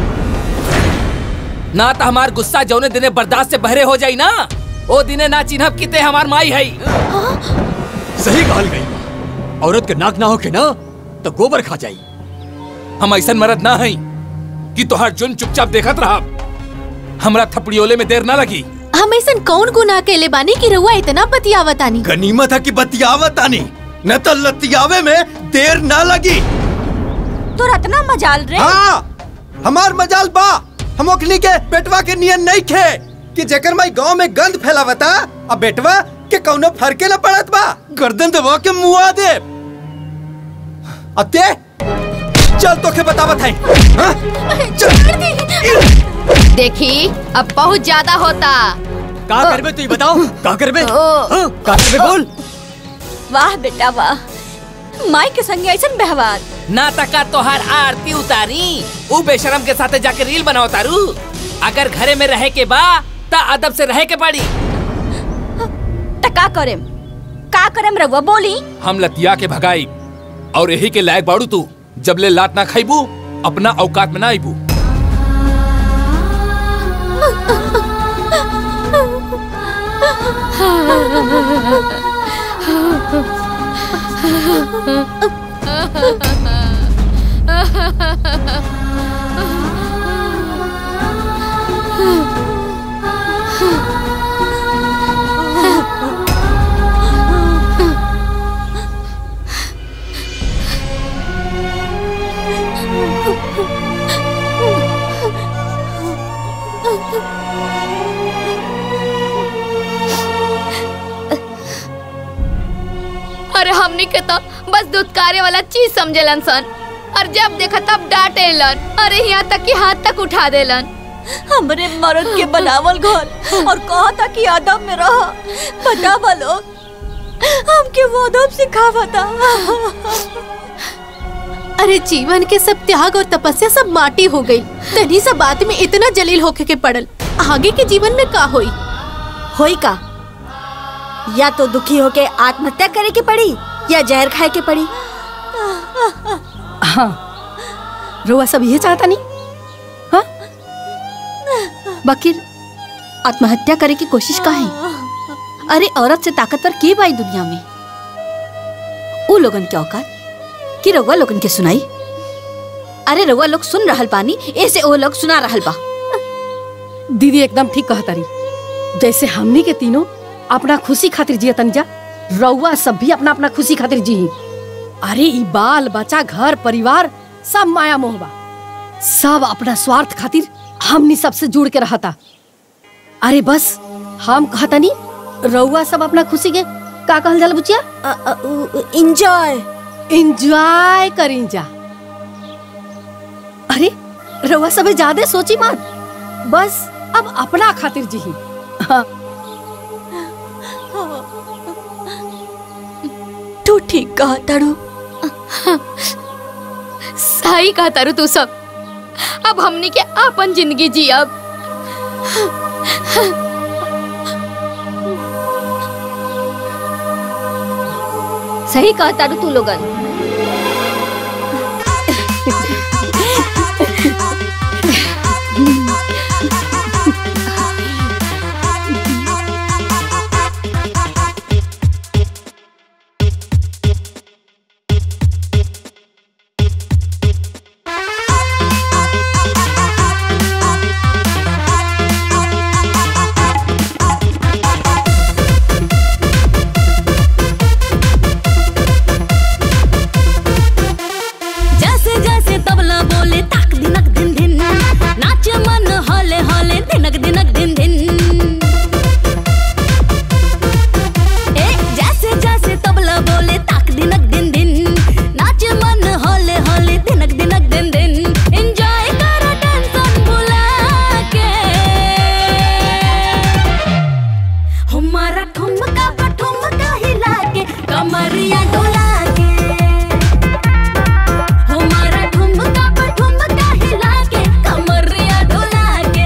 ना तो हमार गुस्सा जौने दिने बर्दाश्त से बहरे हो जाई ना ओ दिने ना चिन्हब किते हमार माई है सही कहल गई औरत के नाक ना होके ना तो गोबर खा जाई हम ऐसा मरद ना हई कि तोहर जुन चुपचाप देखत रहा हमरा थपड़ियोले में देर ना लगी हम ऐसा कौन गुनाह केले बानी कि रउआ इतना बतियावतानी गनीमत है कि बतियावत आनी न तो लतियावे में देर ना लगी तो रत्ना मजाल रे हाँ हमार मजाल बा हम ओखनी के बेटवा के नियन नहीं खे कि जेकर माई गांव में गंद फैलावता अब बेटवा के कौनो फरके न पड़त बा गर्दन दबा के मुआ दे अब ते चल तो के बतावत है हाँ? देखी अब बहुत ज्यादा होता का करबे तू बताओ का करबे हाँ, का करबे बोल वाह बेटा वाह माई के संग ऐसा व्यवहार ना तका तोहार आरती उतारी उ बेशरम के साथे जाके रील बनाओ तारू अगर घरे में रहे के बा ता अदब से रहे के पड़ी त का करेम का करेम रघुआ बोली हम लतिया के भगाई और यही के लायक बाड़ू तू जब ले लात ना खाईबू अपना औकात में ना आईबू अरे हमनी के तो बस दुत्कारे वाला चीज समझेलन सन और जब देखा तब डांटेलन अरे यहाँ तक कि हाथ तक उठा देलन हमरे मर्द के बनावल घर और कहा था कि अदब में रह बतावा लोग हमके वो अदब सिखावता अरे जीवन के सब त्याग और तपस्या सब माटी हो गई तनी सा बात में इतना जलील होके के पड़ल आगे के जीवन में का होई होई का या तो दुखी होके आत्महत्या करे के पड़ी या जहर खाए के पड़ी हाँ रोआ सब ये चाहता नहीं हाँ बकीर आत्महत्या करे की कोशिश का है अरे औरत से ताकतवर के बाई दुनिया में उ लोगन के औकात कि रउआ लोगन के सुनाई अरे रउआ लोग सुन रहल पानी ऐसे ओ लोग सुना रहल बा दीदी एकदम ठीक कहता रही जैसे हमनी के तीनों अपना खुशी खातिर जिया तंजा रउआ सब भी अपना अपना खुशी खातिर जी अरे ई बाल बच्चा घर परिवार सब माया मोह बा सब अपना स्वार्थ खातिर हमनी सबसे जुड़ के रहता अरे बस हम कहता नहीं रउआ सब अपना खुशी के का कहल जाला बुचिया इंजॉय इंजॉय करी जा अरे रउआ सब ज्यादा सोची मत बस अब अपना खातिर जी हाँ तू ठीक कहा तारू सही कहा तारू तू सब अब हमनी के अपन जिंदगी जी अब सही कहा तारू तू लोगन जैसे जैसे तबला बोले ताक दिनक दिन दिन नाच मन हले हले दिनक दिनक दिन दिन ए जैसे जैसे तबला बोले ताक दिनक दिन दिन नाच मन हले हले दिनक दिनक दिन दिन एंजॉय करो टेंशन भुला के हमारा ठुमका पर ठुमका हिला के कमरिया डोला के हमारा ठुमका पर ठुमका हिला के कमरिया डोला के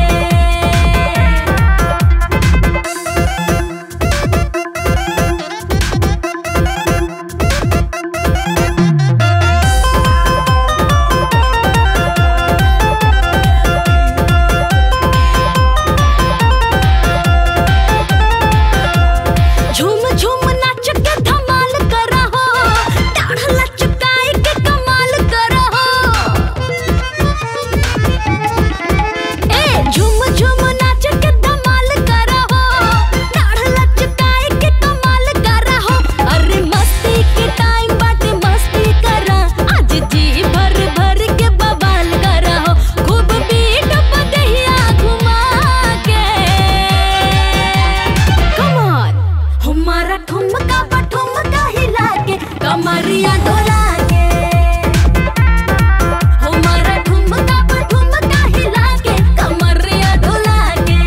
झूम झूम नाच के धमाल करा हो डाढ़ लचकाए के कमाल करा हो ए झूम झूम नाच के धमाल करा हो डाढ़ लचकाए के कमाल करा हो अरे मस्ती के टाइम बाटे मस्ती करा आज जी भर भर के बवाल करा हो खूब बीट बदहिया घुमा के कम ऑन हमारा ठुमका पर ठुमका हिला के कमरिया डोला के हमारा ठुमका पर ठुमका हिला के कमरिया डोला के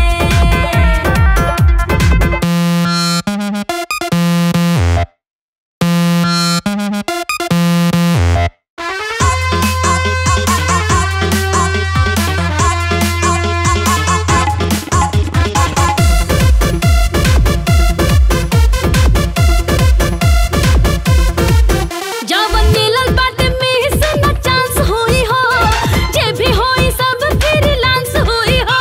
जवन मिलल बाटे में से न चांस होई हो जे भी होई सब फ्रीलांस होई हो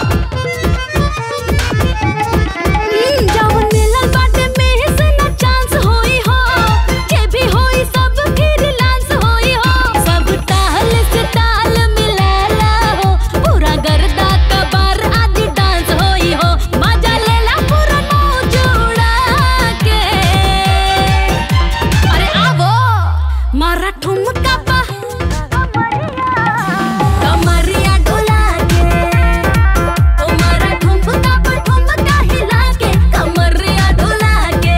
हम्म, जवन मिलल बाटे में से न चांस होई हो जे भी होई सब फ्रीलांस होई हो सब ताल से ताल मिलाला हो पूरा गर्दा कबार आज डांस होई हो मजा लेला पूरा मौज उड़ा के अरे आवो मारा ठुमका पा कमरिया डोला के ओ मारा ठुमका पा ठुमका हिला के कमरिया डोला के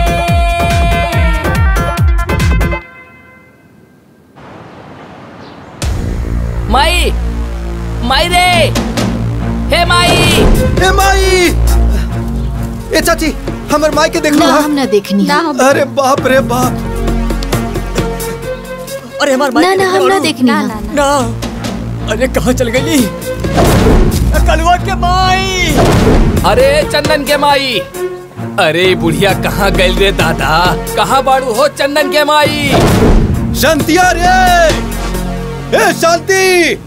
माई माई रे हे माई ए माई ए चाची हमर माई के देख लो ना हम ना देखनी ना अरे बाप रे बाप अरे हमार ना ना हम ना देखनी ना ना अरे कहाँ चल गई कलवा के माई अरे चंदन के माई अरे बुढ़िया कहाँ गए रे दादा कहाँ बाड़ू हो चंदन के माई शांतिया रे ए शांति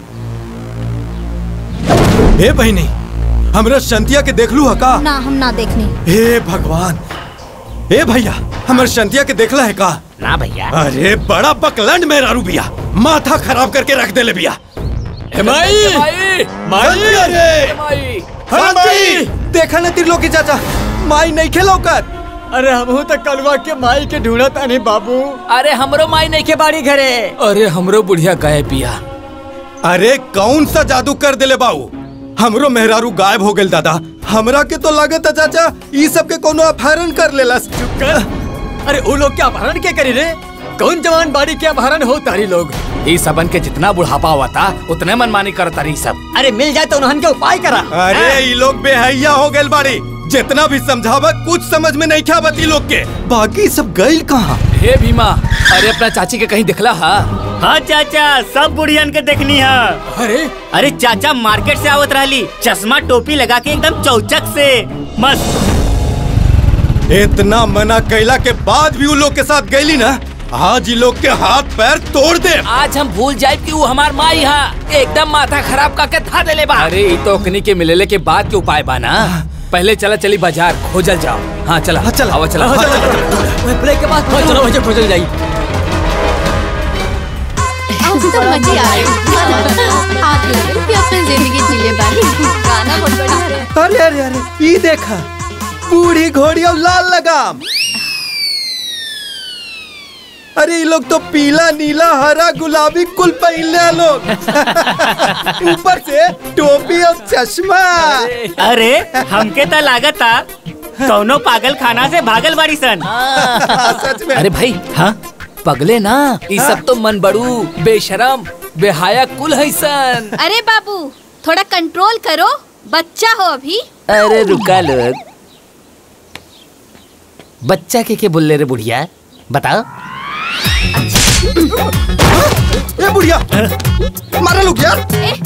ए बहनी हमरा शांतिया के देख लू का ना हम ना देखनी हे भगवान ए भैया हमर शांतिया के देखला है का ना भैया अरे बड़ा बकलंड में रारू बिया माथा खराब करके रख दे ले बिया ए माई माई रे शांति देखा न त्रिलोकी चाचा माई नहीं खेलो कर अरे हम तक कलवा के माई के ढूंढत आने बाबू अरे हमरो माई नहीं के बाड़ी घरे अरे हमरो बुढ़िया गए पिया अरे कौन सा जादू कर दिले बाबू हमरो मेहरारू गायब हो गेल दादा हमरा के तो लागत है चाचा ई सब के कोनो अपहरण कर लेलस अरे वो लोग क्या अपहरण के करी रे कौन जवान बाड़ी के अपहरण हो तारी लोग ई सबन के जितना बुढ़ापा हुआ था उतने मनमानी करता रही सब अरे मिल जाए तो उन्हन के उपाय करा अरे ई लोग बेहैया हो गेल बाड़ी जितना भी समझावा कुछ समझ में नहीं खावत ई लोग के बाकी सब गइल कहाँ हे भीमा अरे अपना चाची के कहीं दिखला हा हाँ चाचा सब बुढ़ियन के देखनी है अरे अरे चाचा मार्केट से आवत रहली चश्मा टोपी लगा के एकदम चौचक से मस्त इतना मना कैला के बाद भी उ लोग के साथ गईली ना आज ई लोग के हाथ पैर तोड़ दे आज हम भूल जाए कि वो हमार माई हा एकदम माथा खराब करके था देले बा अरे ई तो ओकनी के मिलेले के बाद के उपाय बा ना पहले चला चली बाजार खोजल जाओ हाँ चला हाँ चला आवा चला हाँ, हाँ, चला, चला। ब्रेक के बाद हाँ, चलो वजह खोजल जाई आज तो मजे आए आप लोग भी अपनी जिंदगी जी ले बानी गाना बहुत बढ़िया है अरे अरे अरे ई देखा बूढ़ी घोड़ी और लाल लगाम अरे ये लोग तो पीला नीला हरा गुलाबी कुल पहले लोग ऊपर से टोपी और चश्मा अरे हमके तो लागत था कौनो पागल खाना से भागल बाड़ी सन सच में अरे भाई हाँ पगले ना ये सब तो मन बड़ू बेशरम बेहाया कुल है सन अरे बाबू थोड़ा कंट्रोल करो बच्चा हो अभी अरे रुका लोग बच्चा के के बोल रे बुढ़िया बताओ ए बुढ़िया मारा लोग यार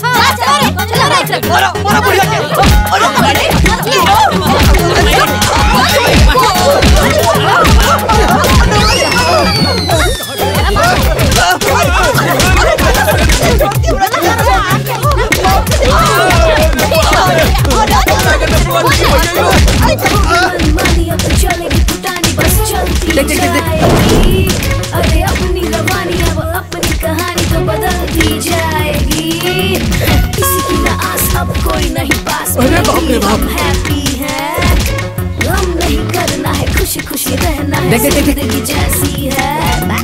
मनमानी अब तो चलेगी पुटानी बस चलती जाएगी अरे अपनी रवानी अब अपनी कहानी तो बदलती जाएगी किसी की ना आस अब कोई नहीं पास अरे बाप रे बाप। हम हैप्पी है हम नहीं करना है खुशी खुशी रहना है देख, देख, देख, देख। जिंदगी जैसी है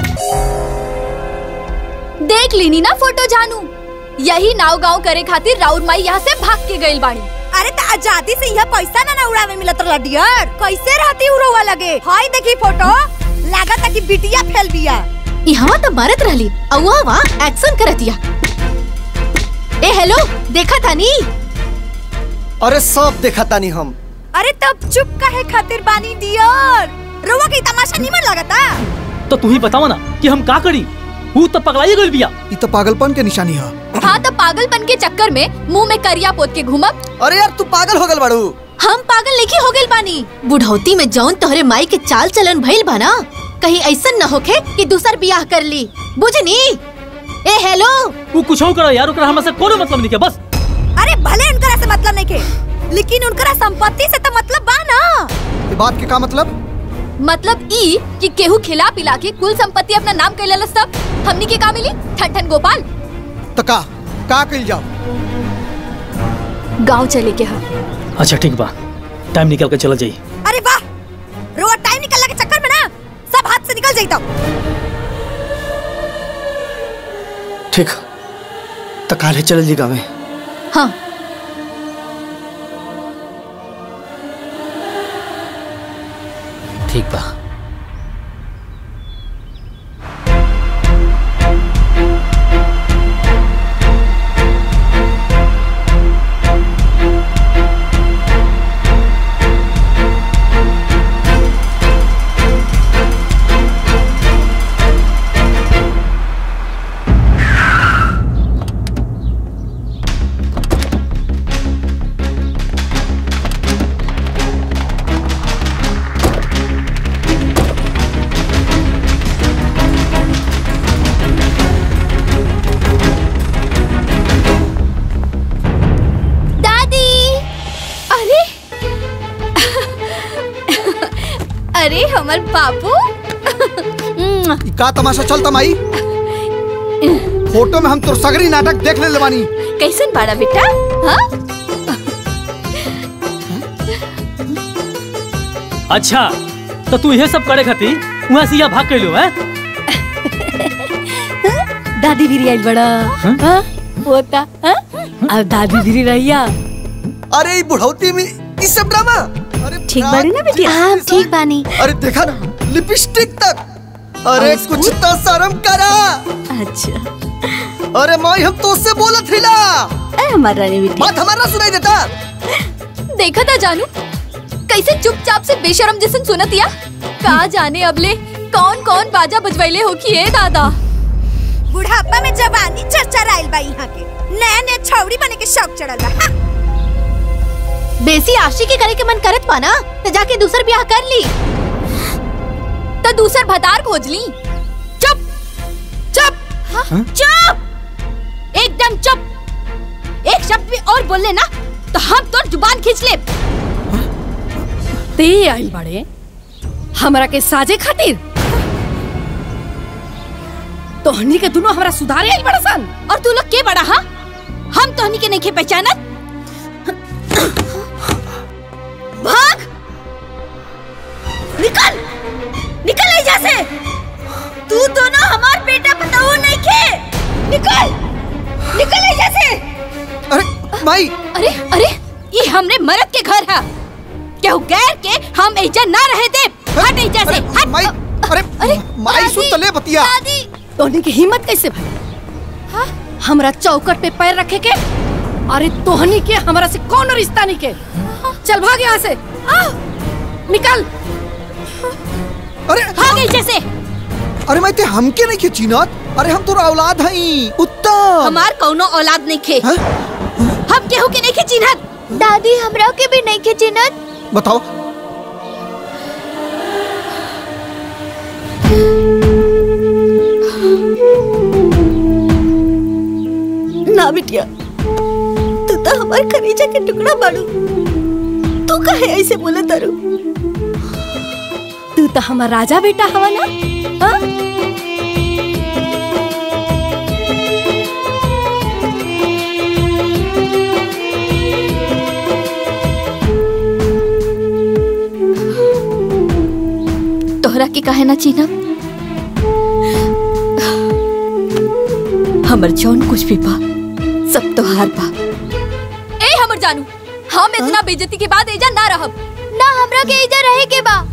देख लीनी ना फोटो जानू यही नाव गाँव करे खातिर राउर माई यहाँ से भाग के गइल बाड़ी अरे तो आजादी से यह पैसा ना ना उड़ावे मिलत रहा डियर कैसे रहती उड़ोवा लगे हाय देखी फोटो लागत कि बिटिया फैल बिया यहाँ तो मारत रहली अवा वा एक्शन करतिया ए हेलो देखा था नी अरे सब देखा तानी हम अरे तब चुप काहे खातिर बानी डियर रोवा के तमाशा निमन लगता तो तू ही बताओ ना कि हम का करी वो तो पगलाई गइल बिया ये तो पागलपन के निशानी है हाँ तो पागलपन के चक्कर में मुंह में करिया पोत के घूमब अरे यार तू पागल हो गल बाड़ू हम पागल लेके हो गइल बानी बुढ़ौती में जौन तोहरे माई के चाल चलन भइल बा ना कहीं ऐसा न होखे कि दूसर बियाह कर ली बुझनी ए हेलो वो कुछ हो करो यार ओकरा हमरा से कोनो मतलब नहीं के बस अरे भले इनकरा से मतलब नहीं के लेकिन उनकरा संपत्ति से तो मतलब बा ना ये बात के का मतलब मतलब ई कि केहू खिला पिला के कुल संपत्ति अपना नाम कैले लस तब हमनी के का मिली ठन ठन गोपाल तो का का कइल जाओ गांव चले के हा अच्छा ठीक बा टाइम निकल के चला जाई अरे वाह रोवा टाइम निकलने के चक्कर में ना सब हाथ से निकल जाता ठीक तो काले चल जी गावे हाँ ठीक बा हमर बाबू ई का तमाशा चलता माई फोटो में हम तोर सगरी नाटक देख ले बानी कैसन बाड़ा बेटा हाँ अच्छा तो तू ये सब करे खाती वहाँ से यहाँ भाग के लो है दादी भी आइल बड़ा हाँ? होता हाँ? अब दादी भी रहिया अरे ई बुढ़ौती में ई सब ड्रामा अरे ठीक बाड़ी ना बेटी हाँ ठीक बानी अरे देखा ना लिपस्टिक तक अरे कुछ तो शर्म करा अच्छा अरे माई हम तो उससे बोलत हिला ए हमार रानी बेटी बात हमारा सुनाई देता देखा था जानू कैसे चुपचाप से बेशरम जैसन सुनतिया का जाने अबले कौन कौन बाजा बजवैले हो कि ए दादा बुढ़ापा में जवानी चर्चा आइल बा यहाँ के नया नया छौड़ी बने के शौक चढ़ल बा हाँ। बेसी आशिकी करे के मन करत पा ना तो जाके दूसर ब्याह कर ली तो दूसर भतार खोज ली चुप चुप हाँ? चुप एकदम चुप एक शब्द भी और बोल लेना तो हम तो जुबान खींच ले ते आइल बड़े हमरा के साजे खातिर तोहनी के दोनों हमरा सुधारे आइल बड़ा सन और तू लोग के बड़ा हा हम तोहनी के नहीं के पहचानत भाग निकल निकल ऐजा से तू दोनों हमार बेटा बताओ नहीं के निकल निकल ऐजा से अरे माई अरे अरे ये हमरे मरद के घर है केहू गैर के हम ऐजा ना रहे दे हट ऐजा से हट माई अरे अरे माई सुन तो ले बतिया तोहनी की हिम्मत कैसे भई हाँ? हमरा चौकट पे पैर रखे के अरे तोहनी के हमरा से कौन रिश्ता नहीं के चल भाग यहाँ से आ, निकल अरे भाग ऐजा से अरे माई ते हमके नहीं खींचिनत अरे हम तोर औलाद हई उत्तम हमार कौनो औलाद नहीं खे हम केहू के नहीं खे चिन्हत दादी हमरा के भी नहीं के चिन्हत बताओ ना बिटिया तू तो हमार कलेजा के टुकड़ा बाड़ू तू काहे ऐसे बोले तारू तू तो हमार राजा बेटा हवा ना हाँ? तोहरा के काहे ना चिन्हब हमर जौन कुछ भी बा सब तोहार बा ए हमर जानू हम इतना बेइज्जती के बाद एजा ना रहब ना हमरा के इधर रहे के बा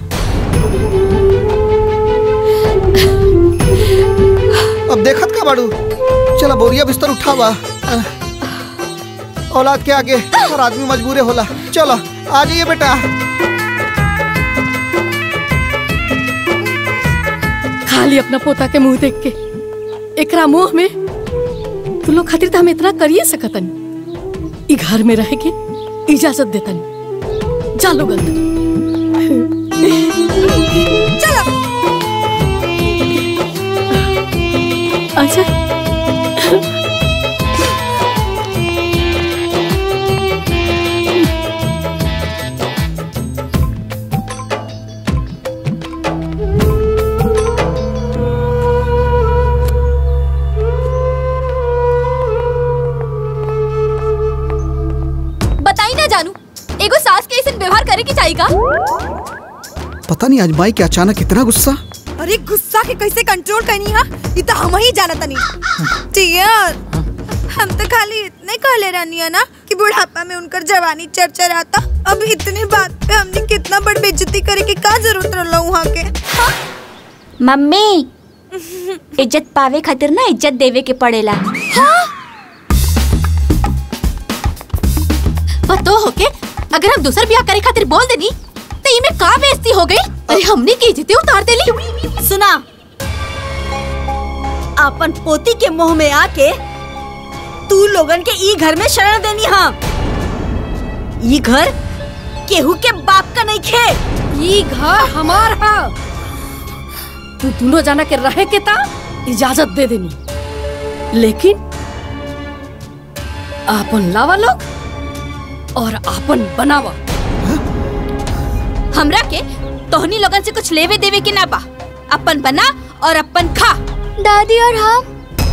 अब देखत का बाड़ू चला बोरिया बिस्तर उठावा औलाद के आगे हर आदमी मजबूरे होला चलो आ जाइए बेटा खाली अपना पोता के मुंह देख के एकरा मुंह में तू लोग खातिर तो हम इतना करिए सकतन ई घर में रह के इजाजत देतन जा लोग चलो अच्छा बताई ना जानू एगो सास के ऐसे व्यवहार करे के चाहिए का पता नहीं आज माई के अचानक इतना गुस्सा अरे गुस्सा के कैसे कंट्रोल करनी है ये तो हम ही जानत नहीं टियर हम तो खाली इतने कहले रहनी है ना कि बुढ़ापा में उनकर जवानी चर्चा रहता अब इतने बात पे हमने कितना बड़ बेइज्जती करे की का जरूरत रहला वहाँ के हाँ? मम्मी इज्जत पावे खातिर ना इज्जत देवे के पड़ेला पतो हो के अगर हम दूसर ब्याह करे खातिर बोल देनी तो इमे का बेइज्जती हो गई अरे हमने की इज्जतें उतार देली सुना अपन पोती के मुंह में आके तू लोगन के ई घर में शरण देनी हाँ ई घर केहू के बाप का नहीं खे ई घर हमार है तू दोनों जाना के रहे के ता इजाजत दे देनी लेकिन आपन लावा लोग और आपन बनावा हमरा के तोहनी लोगन से कुछ लेवे देवे के ना बा अपन बना और अपन खा दादी और हम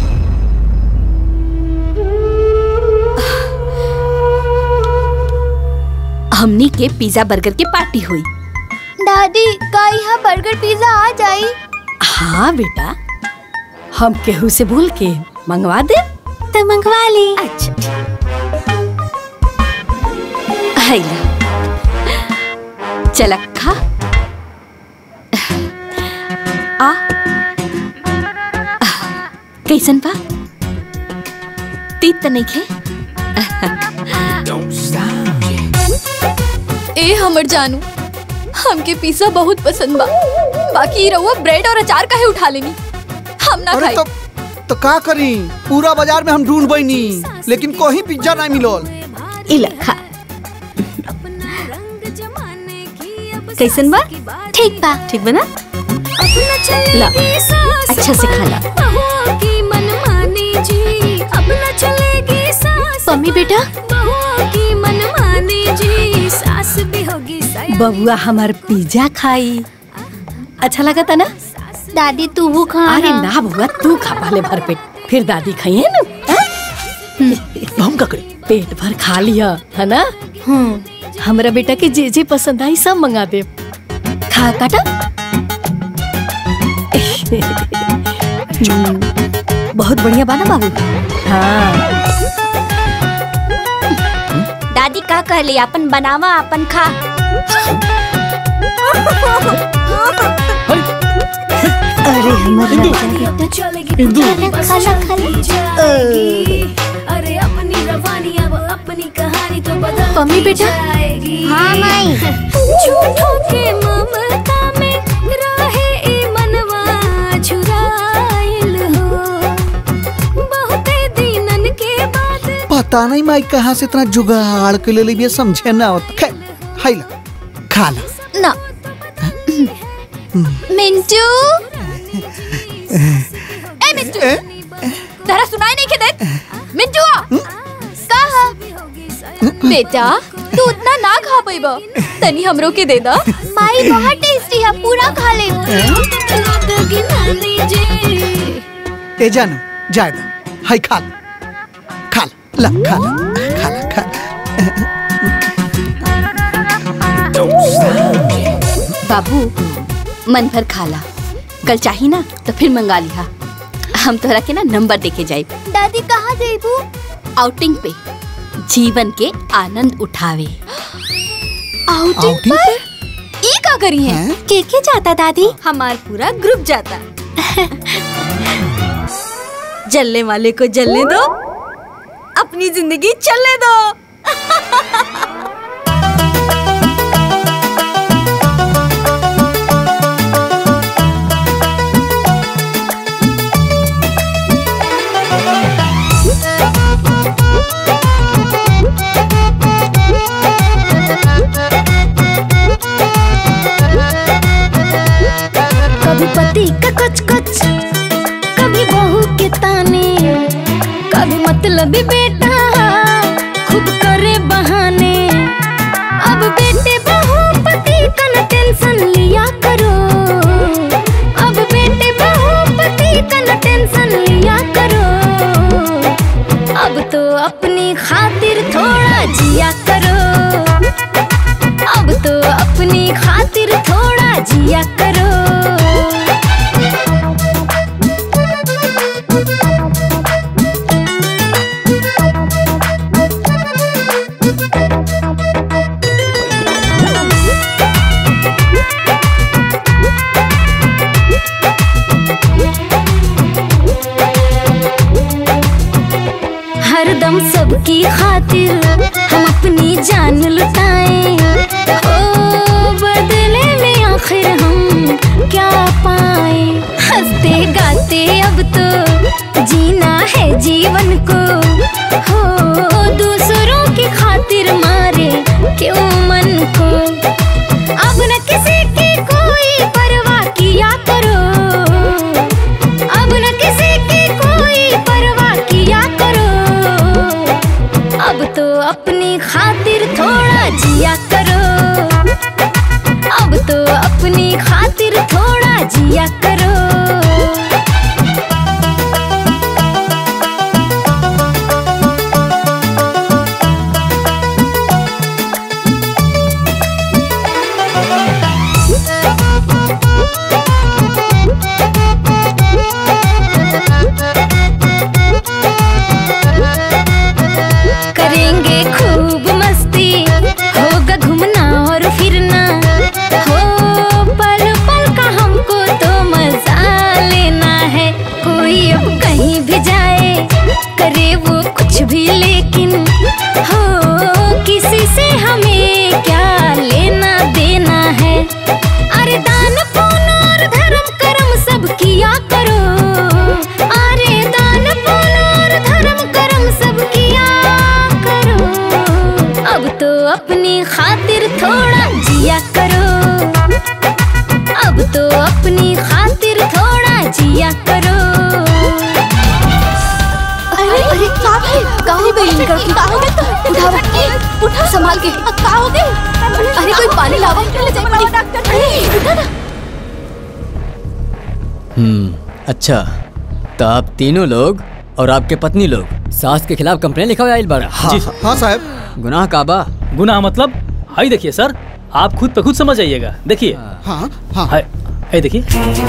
हमनी के पिज्जा बर्गर के पार्टी हुई दादी का यहाँ बर्गर पिज्जा आ जाई हाँ बेटा हम केहू से भूल के मंगवा दे तो मंगवा ली अच्छा हैला चला खा आ कैसन बा तीत त नहीं खे ए हमर जानू हमके पिज्जा बहुत पसंद बा बाकी ई रहुआ ब्रेड और अचार काहे उठा लेनी हम ना अरे खाई तो तो का करी पूरा बाजार में हम ढूंढ बैनी लेकिन कोई पिज्जा नहीं मिलल इला खा कैसन बा ठीक बा ठीक बा ना ला अच्छा से खा ला मम्मी बेटा बबुआ हमार पिज्जा खाई अच्छा लगा था ना दादी तू वो खा अरे ना बबुआ तू खा पहले भर पेट फिर दादी खाई है ना हम का करी पेट भर खा लिया है ना हम्म हमरा बेटा के जे जे पसंद आई सब मंगा दे खा काटा हम्म, बहुत बढ़िया बाना बाबू हाँ दादी का कहली अपन बनावा अपन खा अरे हमारा खाना खाना अरे अपनी रवानी अब अपनी कहानी तो बदल मम्मी बेटा हाँ माई झूठों के ममता में रहे ई मनवा झुराइल हो बहुते दिनन के बाद पता नहीं माई कहाँ से इतना जुगाड़ के ले ली समझे ना होता खैर हाय ला खा ला ना मिंटू ए मिंटू तेरा सुनाई नहीं के देत मिंटू कहा बेटा तू उतना ना खा पाइबा तनी हमरो के दे दा माई बहुत टेस्टी है पूरा खा ले ए जानू जाए दा हाय खा ला खा ला ला खा ला खा ला खा बाबू मन भर खाला कल चाही ना तो फिर मंगा लिहा हम तोहरा के ना नंबर देके जाए दादी कहाँ जेबू आउटिंग पे जीवन के आनंद उठावे आउटिंग पर ई का करी है के के जाता दादी हमार पूरा ग्रुप जाता जलने वाले को जलने दो अपनी जिंदगी चलने दो कभी पति का कुछ कुछ कभी बहू के ताने कभी मतलब बेटा खुद करे बहाने अब बेटे बहू पति का न टेंशन लिया करो अब बेटे बहू पति का न टेंशन लिया करो अब तो अपनी खातिर थोड़ा जिया करो अब तो अपनी खातिर थोड़ा जिया करो हरदम सबकी खातिर हम अपनी जान लुटाए ओ बदले में आखिर हम क्या पाए हंसते गाते अब तो जीना है जीवन को हो दूसरों की खातिर मारे क्यों मन को अब न किसी की कोई परवाह किया करो अब न किसी की कोई परवाह किया करो अब तो अपनी खातिर थोड़ा जिया करो अब तो अपनी खातिर थोड़ा जिया करो अब तो अपनी खातिर थोड़ा जिया करो अरे अरे का है का हो गई इनका की का हो गई उठाओ उठा संभाल के का हो गई अरे कोई पानी लावा ले जाए पड़ी डॉक्टर अरे उठा ना हम्म अच्छा तो आप तीनों लोग और आपके पत्नी लोग सास के खिलाफ कंप्लेन लिखा हुआ आइल बारा जी हाँ साहब गुनाह काबा गुनाह मतलब हाई देखिए सर आप खुद पे खुद समझ आइएगा देखिए हाँ हाँ हाय हाय देखिए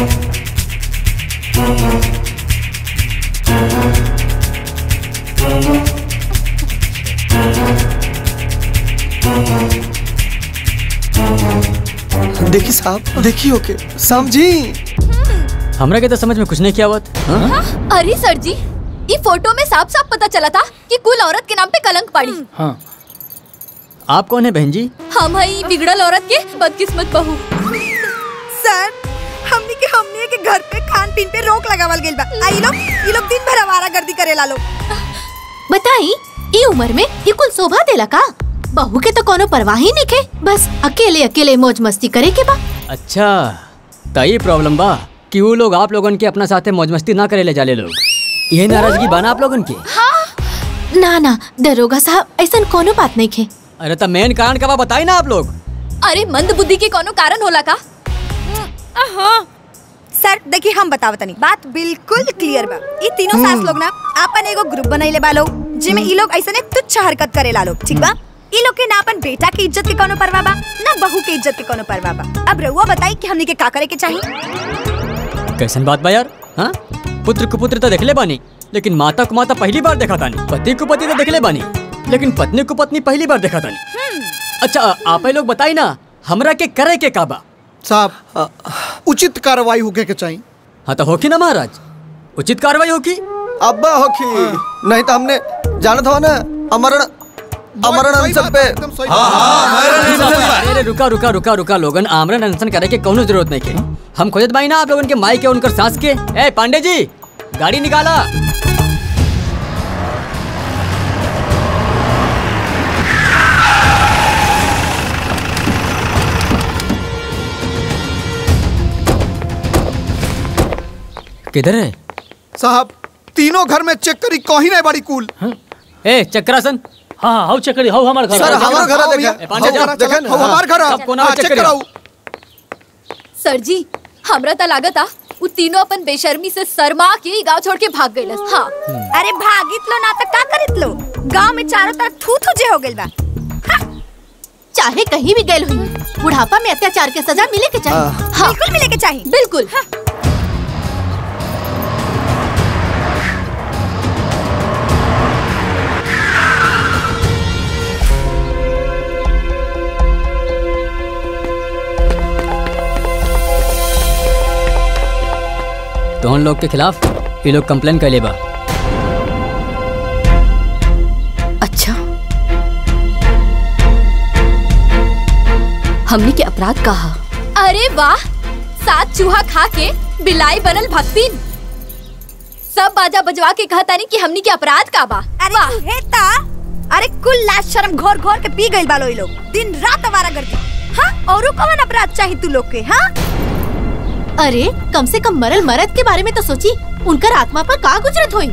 देखी साहब देखी ओके समझी हमरा के तो समझ में कुछ नहीं किया हुआ था, हाँ? अरे सर जी ये फोटो में साफ साफ पता चला था कि कुल औरत के नाम पे कलंक पड़ी हाँ आप कौन है बहन जी हम हई बिगड़ल औरत के बदकिस्मत बहू सर हमनी के हमनी के घर पे खान पीन पे रोक लगावल गेल बा आ ई लोग ई लोग दिन भर आवारा गर्दी करेला लोग बताई ई उम्र में ये कुल शोभा देला का बहू के तो कोनो परवाह ही नहीं के बस अकेले अकेले मौज मस्ती करे के बा अच्छा तो ये प्रॉब्लम बा कि वो लोग आप लोगन के अपना साथे मौज मस्ती ना करे ले जाले लोग ये नाराजगी बाना आप लोगन के ना ना दरोगा साहब ऐसा कोनो बात नहीं खे अरे तो मेन कारण का बा बताई ना आप लोग अरे मंद बुद्धि के कोनो कारण होला का हाँ सर देखिए हम बतावत नहीं बात बिल्कुल क्लियर बा ई तीनों सास लोग ना आपन एगो ग्रुप बनैले बा लोग जिमे ई लोग ऐसने तुच्छ हरकत करेला लोग ठीक बा ई लोग के ना अपन बेटा के इज्जत के कोनो परवाह बा ना बहू के इज्जत के कोनो परवाह बा अब रउआ बताई कि हमनी के का करे के चाहिए कैसन बात बा यार हाँ पुत्र को पुत्र तो देखले बानी लेकिन माता को माता पहली बार देखा तानी पति को पति तो देखले बानी लेकिन पत्नी को पत्नी पहली बार देखा तानी अच्छा आप लोग बताई ना हमरा के करे के काबा साहब उचित कार्रवाई होके के चाहिए हाँ तो होकी ना महाराज उचित कार्रवाई होकी अब्बा होखी नहीं तो हमने जानत हो ना अमरण अमरण अनशन पे अरे रुका रुका रुका रुका लोगन आमरण अनशन करे के कोनो जरूरत नहीं के हम खोजत बाई ना आप लोगन के माई के उनकर सास के ए पांडे जी गाड़ी निकाला किधर है साहब तीनों घर में चेक करी कहीं नहीं बड़ी कूल ए चक्रासन हाँ हाउ चक्करी हाउ हमार घर सर हमारा घर है ए, देखा पांडे जी, हमारा देखा चला- ना, हमारा घर है सब कोना हाँ, में चेक चेक कराओ सर जी हमरा त लागत आ उ तीनों अपन बेशर्मी से शर्मा के ई गांव छोड़ के भाग गइलस हाँ अरे भागित लो ना तो का करित लो गांव में चारों तरफ थू थू जे हो गेल बा चाहे कहीं भी गए हुई बुढ़ापा में अत्याचार के सजा मिले के चाहिए हाँ बिल्कुल मिले के चाहिए बिल्कुल तो उन लोग के खिलाफ ये लोग कंप्लेन कर लेबा अच्छा हमने के अपराध कहा अरे वाह सात चूहा खा के बिलाई बनल भक्तिन सब बाजा बजवा के कहतानी कि हमनी के अपराध का बा अरे हेता अरे कुल लाश शर्म घोर घोर के पी गइल बालो ई लोग दिन रात आवारा गर्दी हाँ औरो कौन अपराध चाहिए तू लोग के हाँ अरे कम से कम मरल मरद के बारे में तो सोची उनकर आत्मा पर का गुजरत हुई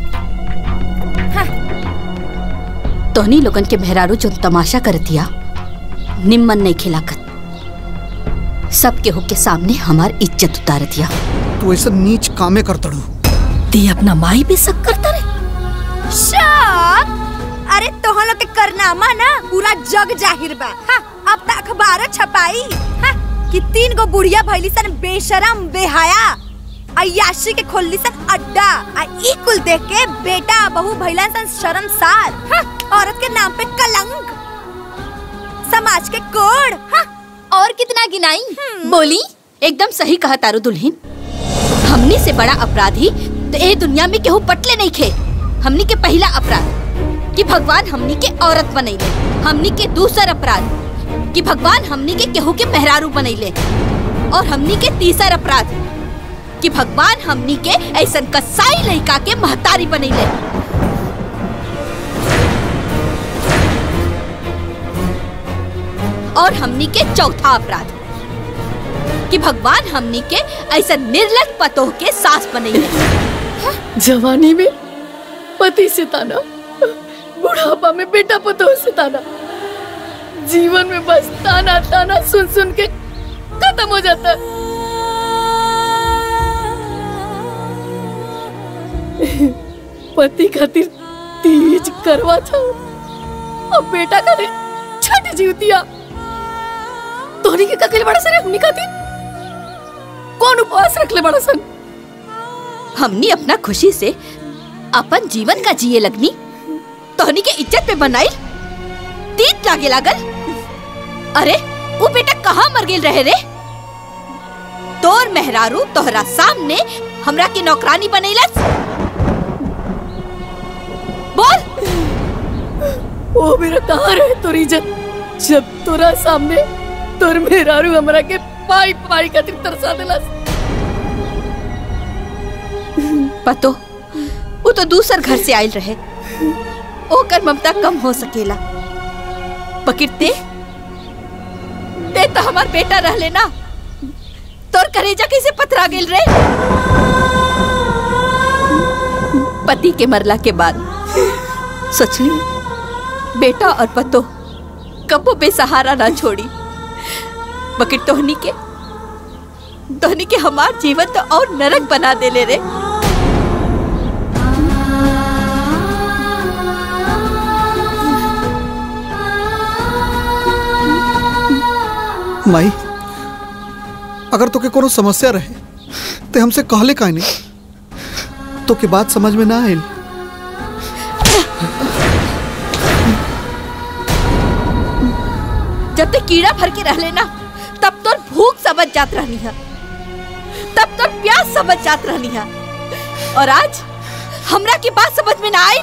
तोहनी लोगन के मेहरारू जो तमाशा करतिया निम्मन नहीं खिलाकत सबके हुक के सामने हमार इज्जत उतार दिया तू ऐसा नीच कामे कर तड़ू ते अपना माई पे शक करता रहे शक अरे तोहन लोग के करनामा ना पूरा जग जाहिर बा हाँ, अब तक अखबार छपाई हाँ, कि तीन गो बुढ़िया भइली सन बेशरम बेहया अयाशी के खोलली सन अड्डा आ ई कुल देख के बेटा बहू भइलन सन शर्मसार हाँ, औरत के नाम पे कलंक समाज के कोड हाँ, और कितना गिनाई बोली एकदम सही कहा तारू दुल्हन हमनी से बड़ा अपराधी तो ए दुनिया में केहू पटले नहीं खे हमनी के पहला अपराध कि भगवान हमनी के औरत बनैले हमनी के दूसर अपराध कि भगवान हमनी के केहू के मेहरारू बनैले और हमनी के तीसर अपराध कि भगवान हमनी के ऐसन कसाई लड़का के महतारी बनैले और हमनी के चौथा अपराध कि भगवान हमनी के ऐसा निर्लज पतोह के सास बनैले जवानी में पति से ताना बुढ़ापा में बेटा पतोह से ताना जीवन में बस ताना ताना सुन सुन के खत्म हो जाता है पति खातिर तीज करवा था अब बेटा खातिर छठ जीवतिया तोहनी के ककेले बड़ा सर हमनी खातिर कौन उपवास रखले बड़ा सन हमनी अपना खुशी से अपन जीवन का जिए लगनी तोहनी के इज्जत पे बनाई तीत लागे लागल अरे वो बेटा कहाँ मर गेल रहे रे तोर मेहरारू तोहरा सामने हमरा के नौकरानी बनैलस बोल ओ मेरा कहाँ रहे तोरी इज्जत जब तोरा सामने तोर मेहरारू हमरा के पाई पाई खातिर तरसा देलस पतो वो तो दूसर घर से आयल रहे ओकर ममता कम हो सकेला पकिरते ते तो हमार बेटा रह लेना तोर करेजा कैसे पथरा गेल रे पति के मरला के बाद सोचली बेटा और पतो कबो बेसहारा ना छोड़ी बकिर तोहनी के तोहनी के हमार जीवन तो और नरक बना देले रे माई अगर तोके कोनो समस्या रहे ते हमसे कहले काहे नहीं तो के बात समझ में ना आयल जब तक कीड़ा भर के रह लेना तब तो भूख समझ जात रहनी है तब तो प्यास समझ जात रहनी है और आज हमरा की बात समझ में ना आई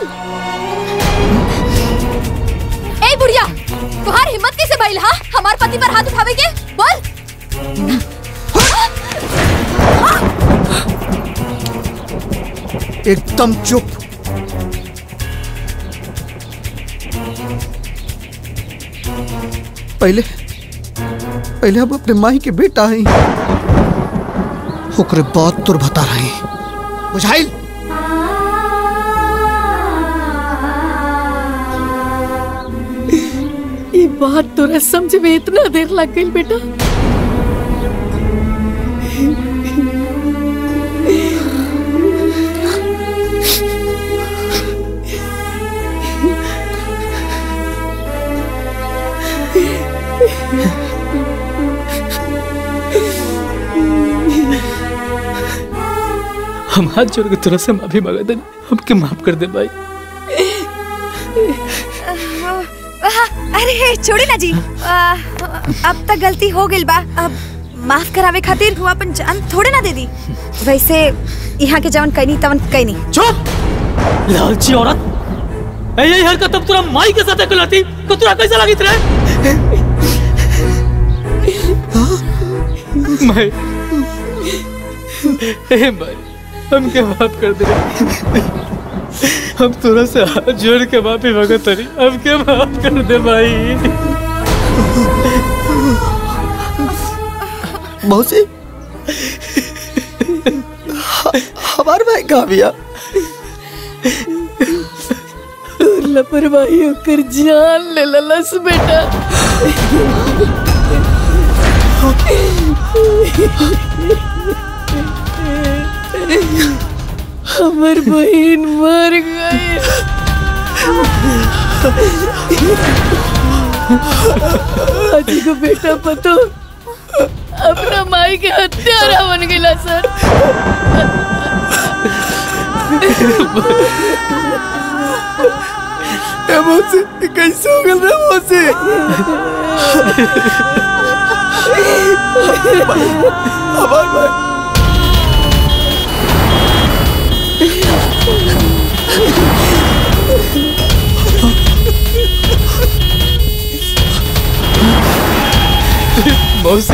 ए बुढ़िया तुम्हार हिम्मत कैसे भइल हा हमार पति पर हाथ उठावे के बोल एकदम चुप पहले पहले हम अपने माई के बेटा हैं ओकरे बाद तुर बता रहे हैं बुझाइल ये बात तोरा समझ में इतना देर लग गई बेटा हम हाथ जोड़ के तोरा से माफी मांगा दे हमके माफ कर दे भाई आह, अरे छोड़ी ना जी आ, अब तक गलती हो गई बा अब माफ करावे खातिर हुआ अपन जान थोड़े ना दे दी वैसे यहाँ के जवन कहीं तवन कहीं नहीं चुप लालची औरत ए यही हरकत अब तोरा माई के साथ कलाती तो तोरा कैसा लगी रे माई ए माई हमके माफ कर दे हम तोरा से हाथ जोड़ के माफी मांगत तरी हमके माफ कर दे भाई मौसी ह- हमार भाई कहाँ भैया लापरवाही होकर जान ले ललस बेटा हमर बहन मर गई आज को बेटा पतो अपना माई के हत्यारा बन गया सर ए मौसी ये कैसे हो गल रे मौसी हमार भाई मौसी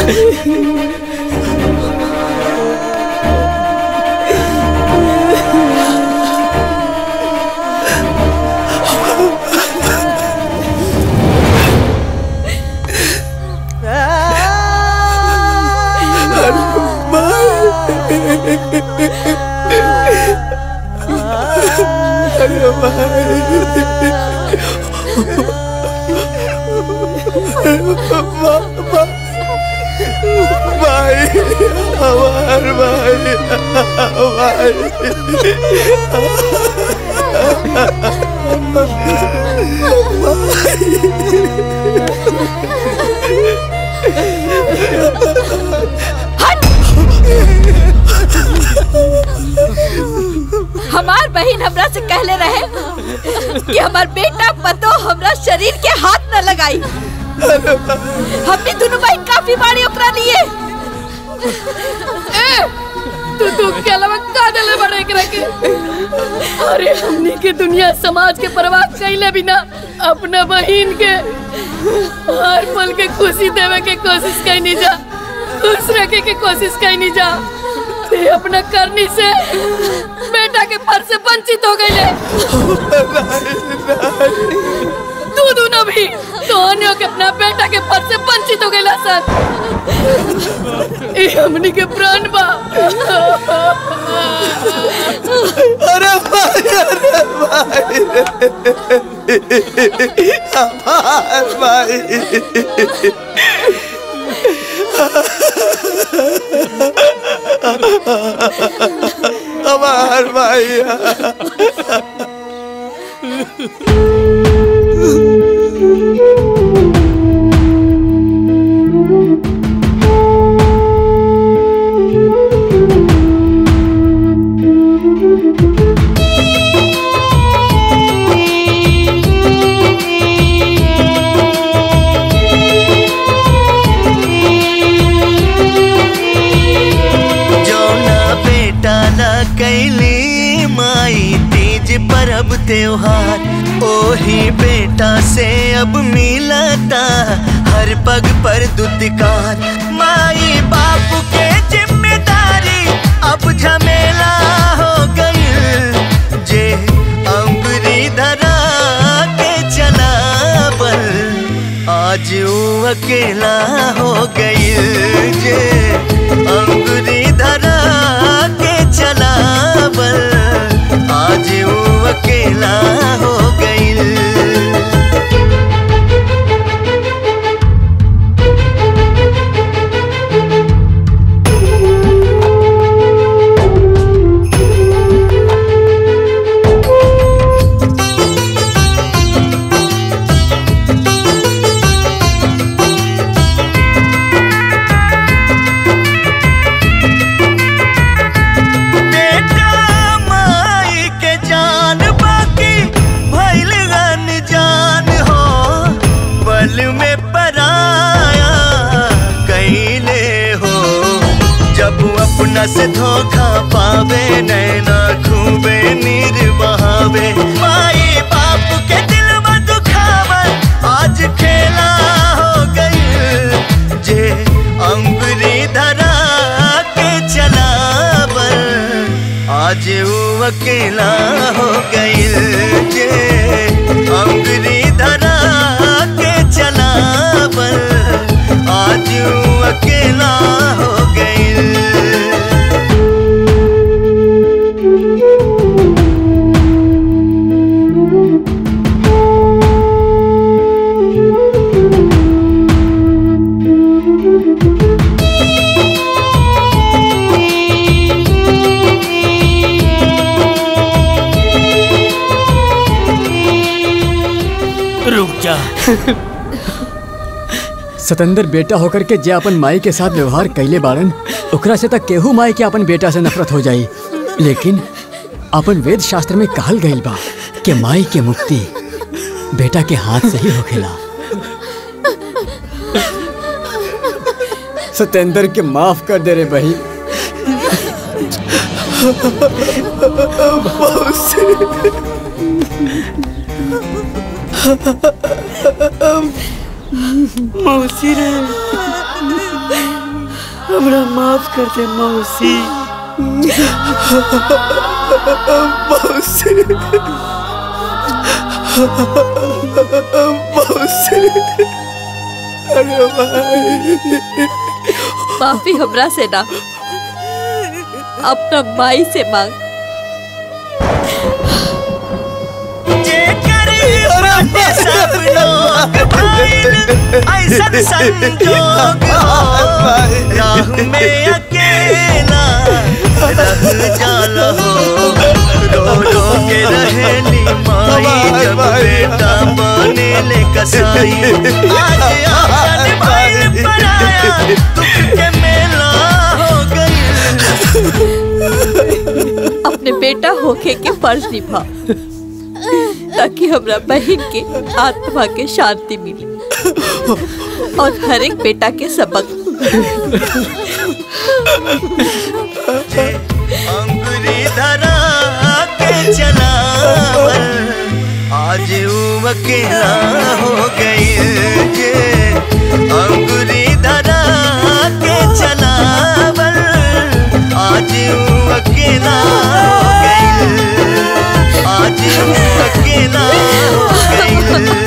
भाई हमार भाई हमार बहन हमरा से कहले रहे कि हमार बेटा पतो हमरा शरीर के हाथ न लगाई हमने दोनों बहन काफी बाड़ी ओकरा लिए ए, तू तू के अलावा का देले बड़े एकरा के अरे हमनी के दुनिया समाज के परवाह कैले बिना अपना बहिन के हर पल के खुशी देवे के कोशिश कैनी जा खुश रखे के कोशिश कैनी जा ते अपना करनी से बेटा के फर से वंचित हो गए तू दोनों भी दोनों के अपना बेटा के फर से वंचित हो गए सर ये हमनी के प्राण बा अरे भाई अरे भाई हमार भाई हमार भाई जौना बेटा ला कैली माई तीज परब त्योहार ओही बेटा से अब मिलता हर पग पर दुदकार माई बाप के जिम्मेदारी अब झमेला हो गई जे अंगुरी धरा के चला बल आज वो अकेला हो गई जे अंगुरी धरा के चला बल आज वो अकेला हो गई बेटा माई के जान बाकी भइल जान हो पल में पराया कैले हो जब अपना से धोखा पावे नैना खूबे नीर बहावे माई बाप के दिल में दुखावन आज खेला हो गई जे अंगुरी धरा के चला बल आज वो अकेला हो गई जे अंगुरी धरा के चला बल आज वो अकेला हो गई रुक जा सतेंद्र बेटा होकर के जे अपन माई के साथ व्यवहार कैले बाड़न ओकरा से तक केहू माई के अपन बेटा से नफरत हो जाई लेकिन अपन वेद शास्त्र में कहल गईल बा कि माई के मुक्ति बेटा के हाथ से ही होखेला सतेंद्र के माफ कर दे रे बही मौसी रे हमरा माफ कर दे मौसी मौसी मौसी अरे भाई माफी हमरा से ना अपना माई से मांग सब लोग ऐसा संजोग हो राह में अकेला रह जाला हो रो रो के रहेली माई जब बेटा बने ले कसाई आज आंगन भाई पराया दुख के मेला हो गई अपने बेटा होके के फर्ज निभा ताकि हमरा बहन के आत्मा के शांति मिले और हर एक बेटा के सबक अंगुरी धरा के चलावल आज वो अकेला हो गई जे अंगुरी धरा के चलावल आज वो अकेला हो गई आज वो अकेला हो गई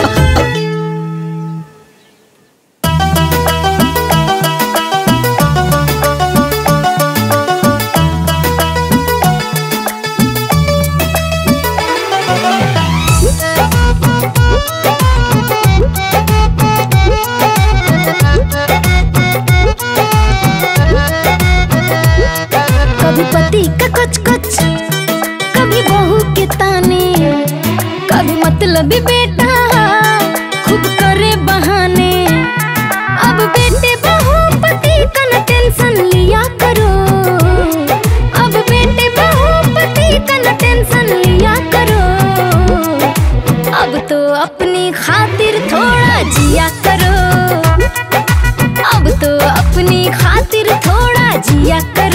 कभी पति का कुछ कुछ कभी बहू के ताने कभी मतलब बेटा खूब करे बहाने अब बेटे बहू पति का न टेंशन लिया करो अब बेटे बहू पति का न टेंशन लिया करो अब तो अपनी खातिर थोड़ा जिया करो अब तो अपनी खातिर थोड़ा जिया करो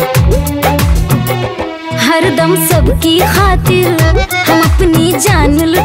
हरदम सबकी खातिर हम अपनी जान